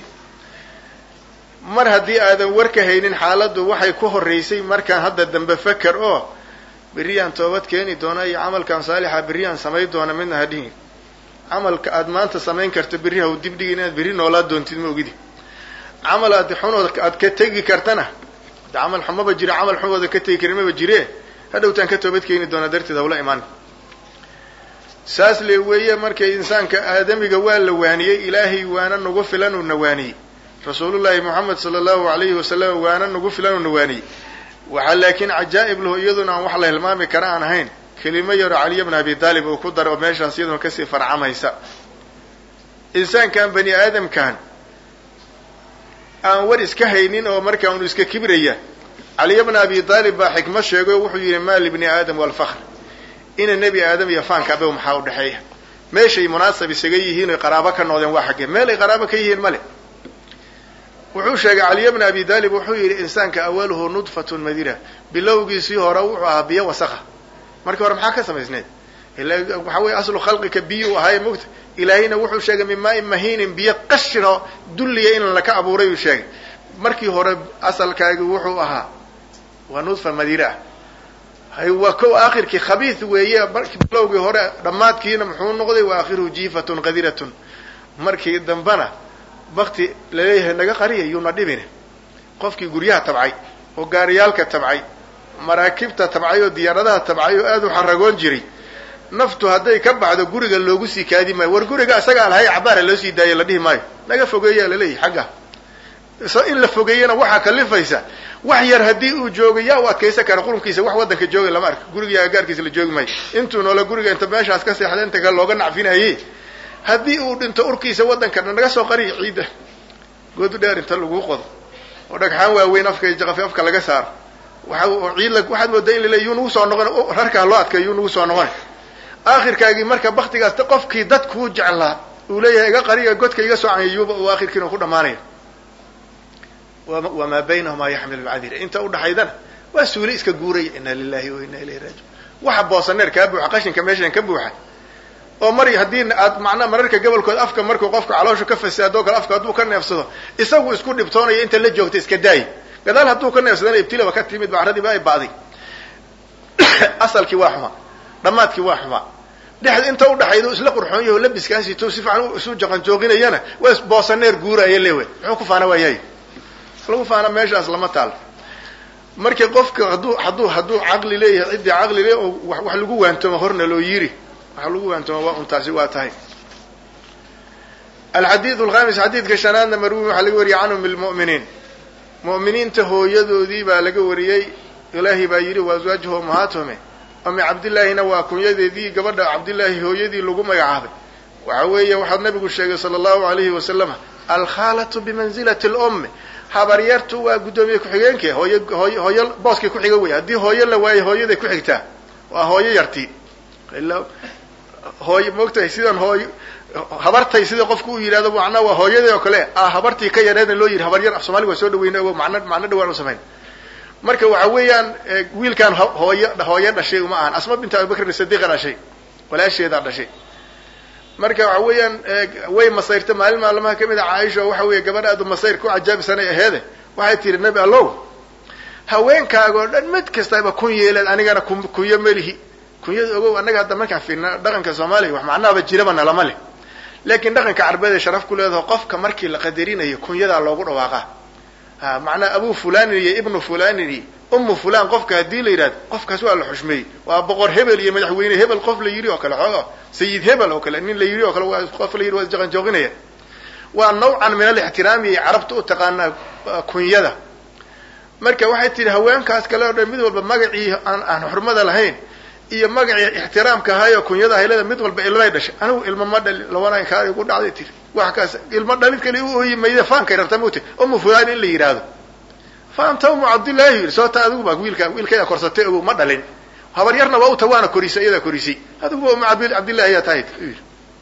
mar haddii aadan warka haynin xaaladdu waxay ku horraysay markaan hadda dambe faker oo berriyaan toobad keeni doona iyo camalkan saalixa berriyaan samayn doona midna ha dhihin camalka aad maanta samayn karto berri ha u dibdhigin inaad berri noolaa doontid ma ogidi camal aad xunood aad ka tegi kartana de camal xumaba jira camal xumooda ka tegi karin maba jire hadhowtaan ka toobad keeni doonaa darteed hawla imaan saas le weeye markay insaanka aadamiga waa la waaniyey ilaahay waana nagu filan uuna waaniyey rasuulullaahi moxamed sala allahu alayhi wasalam waana nagu filan uuna waaniyey waxaa laakiin cajaa'ib lahu iyaduna aan wax la hilmaami kara aan ahayn kelimo yaro caliya bna abi taalib uu ku daro oo meeshaas iyaduna kasii farcamaysa insaankan bani aadamkan aan war iska haynin oo markaa unu iska kibraya caliya bna abi taalib baa xikmo sheegay oo wuxuu yidhi maa libni aadam walfakr ina nebi aadam iyo faanka abe maxaa u dhexeeya meeshay munaasab isaga yihiin oy qaraabo ka noodeen waa xaggee meel ay qaraabo ka yihiin male wuxuu sheegay caliya bna abi taalib wuxuu yidhi insaanka awaluhu nudfatun madira bilowgiisii hore wuxuu ahaa biyo wasakha markii hore maxaa ka samaysneed ila waxaa weye aslu khalqika biyu ahaaye mogta ilaahayna wuxuu sheegay min maain mahiinin biyo qashiro dulliya in laka abuuray uu sheegay markii hore asalkaagi wuxuu ahaa waa nudfa madira ah waa ko aakhirkii khabiis weeye bilowgii hore dhammaadkiina muxuu noqday wa aakhiruhu jiifatun qadiratun markii dambena bakti laleeyahay naga qariya yuuna dhibin qofkii guryaha tabcay oo gaariyaalka tabcay maraakibta tabcay oo diyaaradaha tabcay oo aad u xaragoon jiray naftu hadday ka baxdo guriga loogu sii kaadi maayo war guriga isagaa lahay cabaara loo sii daaya la dhihi maayo naga fogeeyaa laleeyahy xagga in la fogeeyana waxaa kalifaysa wax yar haddii uu joogo yaa u adkaysan kara qurunkiisa wax waddanka jooga lama arka guriga agaarkiisa la joogi maayo intuu noola guriga inta meeshaas ka seexda inta kale looga nacfinaye haddii uu dhinto urkiisa waddankana naga soo qariya ciidda goodu dheer inta lagu qodo oo dhagxaan waaweyn afka jaqafi afka laga saaro waa ciid waxaad moodaa in lale yuu nagu soo noqon rarkaa loo adkay yuu nagu soo noqon aakhirkaagii marka baktigaas qofkii dadkuu jeclaa uu leeyahay iga qariya godka iga soo canyayuuba uu aakhirkiina ku dhamaanaya wamaa baynahumaa yaxmilu lcadira inta udhaxaydana waa suuli iska guuraya ina lilahi wa ina ilayhi raajiun waxa boosaneer kaa buuxa qashinka meeshan ka buuxa oo mar haddii aad macnaa mararka gobolkood afka markuu qofka caloosha ka fasaado kale afka hadduu ka neefsado isagu isku dhibtoonaya inta la joogta iska daay gadaal hadduu ka neefsadana ibtilaba ka timid bacradiiba ay ba'day asalkii waa xumaa dhammaadkii waa xumaa dhexda inta udhaxayda isla qurxoon yaho labiskaasito si fiican isu jaqanjooginayana waa boosaneer guuraya lewe muxuu ku faana waayahay lagu faana meeshaas lama taal marka qofka hadduu hadduu hadduu caqli leeyahay ciddii caqli le oo wax lagu waantoomo horna loo yiri waxa lagu waantoomo waa untaasi waa tahay alxadiid alkhamis xadiidka shanaadna marwi waxaa laga wariyay canhum ilmu'miniin mu'miniinta hooyadoodii baa laga wariyey ilaahay baa yidhi wa aswaajuhu ummahaatuhum umi cabdillaahina waa kunyadeedii gabadha cabdillaahi hooyadii lagu magacaabay waxa weeye waxaa nabigu sheegay sala allahu alayhi wasalama alkhaalatu bimanzilati lummi habaryartu waa guddoomiye ku-xigeenkii hooy hooy hooyo booskii kuxiga wey haddii hooyo la waayo hooyaday ku xigtaa waa hooyo yartii hooy moogtahay sidan hooy habartay sida qofku uu yidhahdo macnaa waa hooyadii oo kale ah habartii ka yareedna loo yidhi habaryar af soomaliga waa soo dhaweyna o macno macno dhawaan u samayn marka waxa weeyaan wiilkaan hooyo hooyo dhashay uma ahan asma binta abubakrin sadiiqa dhashay walaasheedaa dhashay marka waxa weeyaan way masayrta maalin maalmaha kamid a caaisha oo waxa weeye gabadh aadu masayr ku cajaabisanay aheede waxay tihi nebi allow haweenkaaga oo dhan mid kastaba kun yeeleed anigana kunyo melihi kunyada ogow annaga hadda markaan fiirna dhaqanka soomaaliya wax macnaaba jiraba nalama leh laakiin dhaqanka carbeed ee sharaf ku leedaho qofka markii la qadarinayo kunyadaa loogu dhawaaqaa ha macnaa abu fulanin iyo ibnu fulanin iyo ummu fulan qofka haddii la yidhahdo qofkaas waa la xushmeeyey waa boqor hebel iyo madaxweyne hebel qof la yidhi oo kale xooga sayid hebel oo kale nin la yidhi oo kale waa qof la yidhi waa isjaqanjooqinaya waa nawcan min alixtiraami ay carabta u taqaanaa kunyada marka waxay tihi haweenkaas kale oo dhan mid walba magacii aan aan xurmada lahayn iyo magacii ixtiraamka ahaayoo kunyada haylada mid walba ilmay dhashay anigu ilmo ma dhali labanaan kaa igu dhacday tiri wax kaas ilmo dhalid kale u ooyi mayda faankay rabta mauti umu fulaan in la yidhaahdo faanta umu cabdillahi yidhi soota adigu baa wiilka wiilkaya korsatay ogow ma dhalin habaryarna waa uta waana korisay iyadaa korisay adiguba umu cabdillahi ayaa tahay yidhi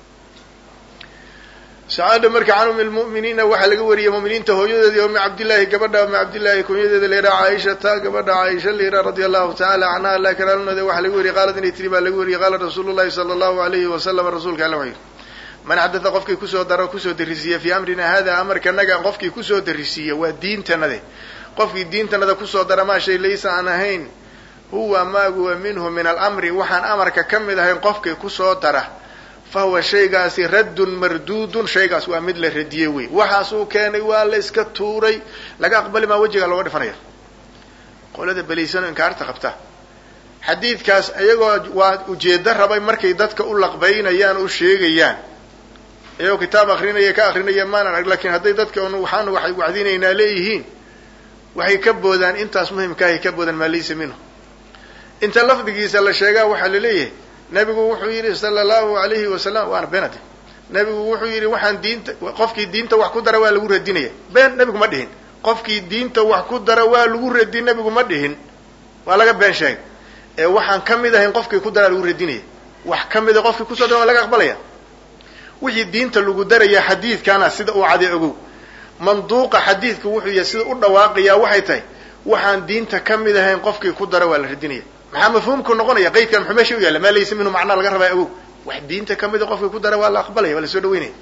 sacaada marka can umi lmu'miniina waxaa laga wariyey mu'miniinta hooyadeedii umi cabdillahi gabadha umi cabdillahi kunyadeeda la yidhaha caaishata gabadha caaisha la yidhaha radia allahu tacala canha alla kalaalnooda waxaa laga wariyey qaalad inay tiri baa laga wariyey qaala rasuulu llahi sala allahu alayhi wasalam rasuulka alla wuxuu yidhi man xadatha qofkii kusoo daro kusoo darisiiya fii amrina hada amarkanaga qofkii kusoo darisiiya waa diintanade qofkii diintanada kusoo dara maa shay laysa aan ahayn huwa maaguwa minhu min alamri waxaan amarka ka mid ahayn qofkii kusoo dara fa huwa shaygaasi raddun marduudun shaygaas waa mid la radiyey wey waxaasuu keenay waa la iska tuuray laga aqbali maa wejigaa looga dhifanaya qolada beliysano inkaarta qabta xadiidkaas iyagoo waa ujeedo rabay markay dadka u laqbaynayaan u sheegayaan iyagoo kitaab akrinaya ka akrinaya maanan arg lakin hadday dadka un waxaan waxay wacdinaynaa leeyihiin waxay ka boodaan intaas muhimkaahay ka boodaan maa laysa minhu inta lafdigiisa la sheegaa waxaa laleeyahay nabigu wuxuu yidhi sala allahu alayhi wasalam waana beenade nabigu wuxuu yidhi waxaan diinta qofkii diinta wax ku dara waa lagu radinaya been nabigu ma dhihin qofkii diinta wax ku dara waa lagu radi nabigu ma dhihin waa laga been sheegay ee waxaan ka mid ahayn qofkii ku daraa lagu radinaya wax ka mida qofkii kusoo dara waa laga aqbalaya wixii diinta lagu daraya xadiidkana sida uu cade ogow manduuqa xadiidku wuxuu yahay sida u dhawaaqayaa waxay tahay waxaan diinta ka mid ahayn qofkii ku dara waa la radinaya maxaa mafhuumku noqonaya qaydkan muxuu meesha u yaalla maa laysa minhu macnaa laga rabaa ogow wax diinta ka mida qofkii ku dara waa la aqbalaya waa la soo dhaweynaya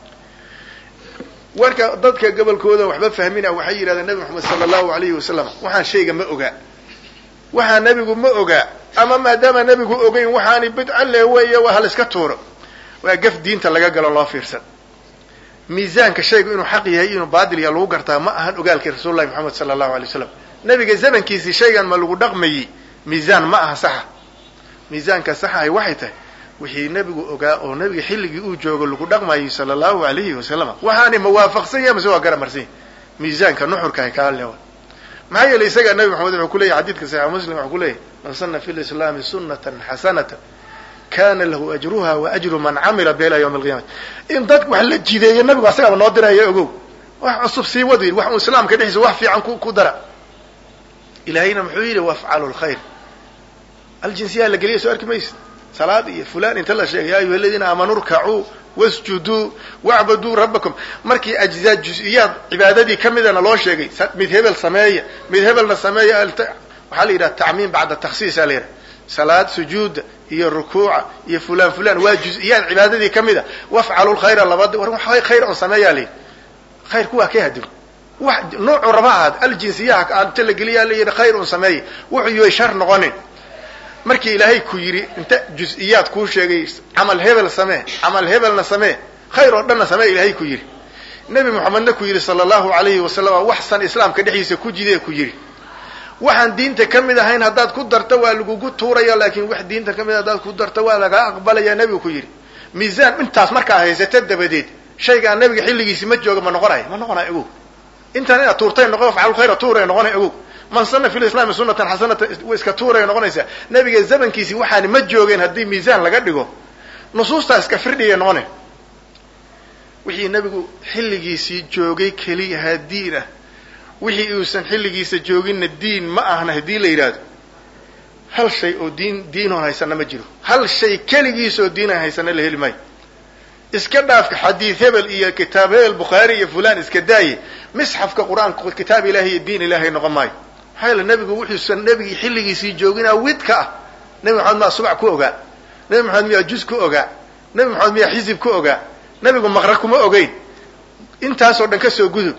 warka dadka gobolkooda waxba fahmina waxay yidhahdeen nabi maxamed sala allahu alayhi wasalam waxaan shayga ma ogaa waxaa nebigu ma ogaa ama maadaama nebigu ogeyn waxaani bidca le weeye waa halaiska tuuro waa gaf diinta laga galo loo fiirsan miisaanka shaygu inuu xaq yahay inuu baatil yaha lagu gartaa ma ahan ogaalkii rasuul llahi moxamed sala allahu alay wasalam nebiga zamankiisii shaygan ma lagu dhaqmayey miisaan ma aha saxa miisaanka saxahay waxay tahay wixii nebigu ogaa oo nebiga xilligii uu joogo lagu dhaqmayay sala allahu alayhi wasalam waxaani mawaafaqsan yahay mase waa garamarsan yahy miisaanka nuxurkahay kaa leewa maxaa yeelay isagaa nabi maxamed wuxuu ku leyahy xadidka saxiix muslim wuxuu ku leeyahy man sana fi lislaami sunatan xasanatan kana lahu ajruha wa ajru man camila biha ila yawmi alqiyamati in dadku wax la jideeyo nabigu asagaaba noo diraya ogow wax cusub sii wad wax un islaamka dhexdiisa wax fiican ku ku dara ilahayna muxuu yidhi wafcalu lkhayr aljinsiyaa la geliya soo arki maysa salaad iyo fulan inta la sheegay ya ayuha aladiina aamanuu rkacuu wasjuduu wacbaduu rabbakum markii ajzaa jus-iyaad cibaadadii ka midana loo sheegay mid hebel sameeya mid hebelna sameeya waxaa la yidhaha tacmiim bacda taksiisa la yidhaha salaad sujuuda iyo rukuuca iyo fulan fulan waa juz-iyaad cibaadadii ka mid a wafcalu lkhayra labada war wax khayr on sameeyaa la yidhi khayrku waa ka hadim wax noocu raba ahaad aljinsiyaha inta la geliyaa la yidhi khayr un sameeya wuxuu yoy shar noqonin markii ilaahay ku yidhi inta juz-iyaad kuu sheegay camal hebel samee camal hebelna samee khayr oo dhanna samee ilaahay ku yidhi nebi moxamedna ku yidhi sala allahu alayhi wasalam waxsan islaamka dhexdiisa ku jidee ku yidhi waxaan diinta ka mid ahayn haddaad ku darto waa lagugu tuuraya laakin wax diinta ka mid haddaad ku darto waa lagaa aqbalaya nebigu ku yidhi miisaan intaas markaa haysata dabadeed shaygaan nabiga xilligiisi ma jooga ma noqonayo ma noqonayo ogow intaan inaad tuurtay noqo afcalkhayra tuuray noqonay ogow man sana fi lislaami sunatan xasanatan iska tuuray noqonaysaa nabiga zamankiisii waxaani ma joogeen haddii miisaan laga dhigo nusuustaa iska firdhigay noqone wixii nabigu xilligiisii joogay keliyahaa diin ah wixii uusan xilligiisa jooginna diin ma ahna haddii la yidhaahdo hal shay oo diin diinoon haysana ma jiro hal shay keligiis oo diinan haysana la heli maayo iska dhaafka xadiid hebel iyo kitaab hebel bukhaari iyo fulan iska daaye misxafka qur-aanka kitaab ilahi iyo diin ilahay noqon maayo maxaa yeele nebigu wuxuusan nebigii xilligiisii jooginaa widka ah nebi maxamed miyaa subac ku ogaa nebi maxamed miyaa juz ku ogaa nebi maxamed miyaa xisib ku ogaa nebigu maqra kuma ogeyn intaasoo dhan ka soo gudub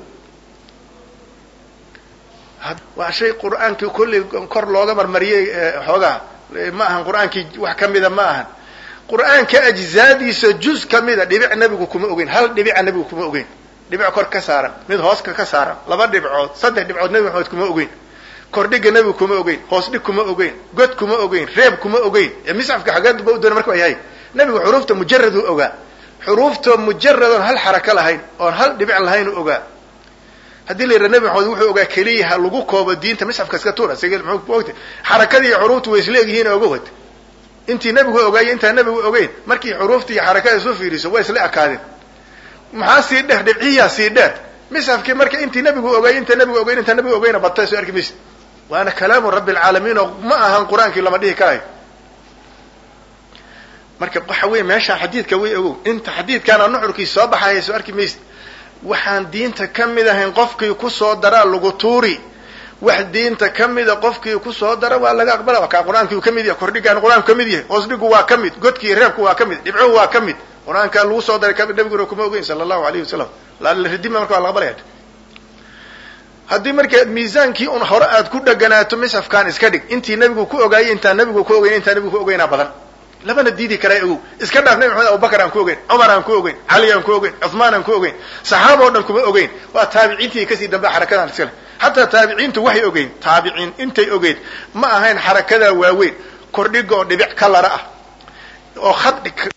waa shay qur-aankii kolley kor looga marmariyey xoogaa ma ahan qur-aankii wax ka mida ma ahan qur-aanka ajzaadiisa juz ka mida dhibic nebigu kuma ogeyn hal dhibica nebigu kuma ogeyn dhibic kor ka saaran mid hooska ka saaran laba dhibcood saddex dhibcood nebi maxamed kuma ogeyn kordhiga nebigu kuma ogeyn hoos dhig kuma ogeyn god kuma ogeyn reeb kuma ogeyn ee misxafka xageedba u doona marka waa yahay nebigu xuruufta mujarad u ogaa xuruufta mujarad oon hal xaraka lahayn oon hal dhibic lahayn u ogaa haddii la yidhaha nebi maxamed wuxuu ogaa keliya ha lagu koobo diinta misxafka iska tuura sige muxuu ogta xarakadii iyo xuruuftu way isleegyihiin oga wad intii nebigu ogaayo intaan nebigu ogeyn markii xuruufta iyo xarakada isu fiiriso way isla ekaadeen maxaa sii dheer dhibciyaa sii dheer misxafkii marka intii nebigu ogaayay intaan nebigu ogeyn intaan nebigu ogeyna batay soo arki maysa waana kalaamu rabbi alcaalamiin oo ma ahan qur-aankii lama dhihi karayo marka waxa wey meeshaa xadiidka way ogow inta xadiidkaana nuxurkii soo baxaya soo arki maysa waxaan diinta ka mid ahayn qofkii kusoo daraa lagu tuuri wax diinta ka mida qofkii kusoo dara waa laga aqbala kaa qur-aankii uu ka mid yahay kordhigaan qur-aanku ka mid yahay hoos dhigu waa ka mid godkii reebku waa ka mid dhibcuhu waa ka mid qur-aankaa lagu soo daray nabiguna kuma ogeyn sala allahu alayhi wasalam ridima marka waa la aqbalaya haddii marka miisaankii un hore aad ku dheganaato misafkaan iska dhig intii nebigu ku ogaayay intaan nebigu ku ogeyn intaan nebigu ku ogeynaa badan labana diidi karaa ogow iska dhaaf nabi maxamed abubakar aan ku ogeyn cumar aan ku ogeyn cali aan ku ogeyn cuhmaan aan ku ogeyn saxaaba o dhan kuma ogeyn waa taabiciintii kasii dambe xarakadan iskale xataa taabiciintu waxay ogeyn taabiciin intay ogeyd ma ahayn xarakadaa waaweyn kordhiga oo dhibic ka lara ah oo khad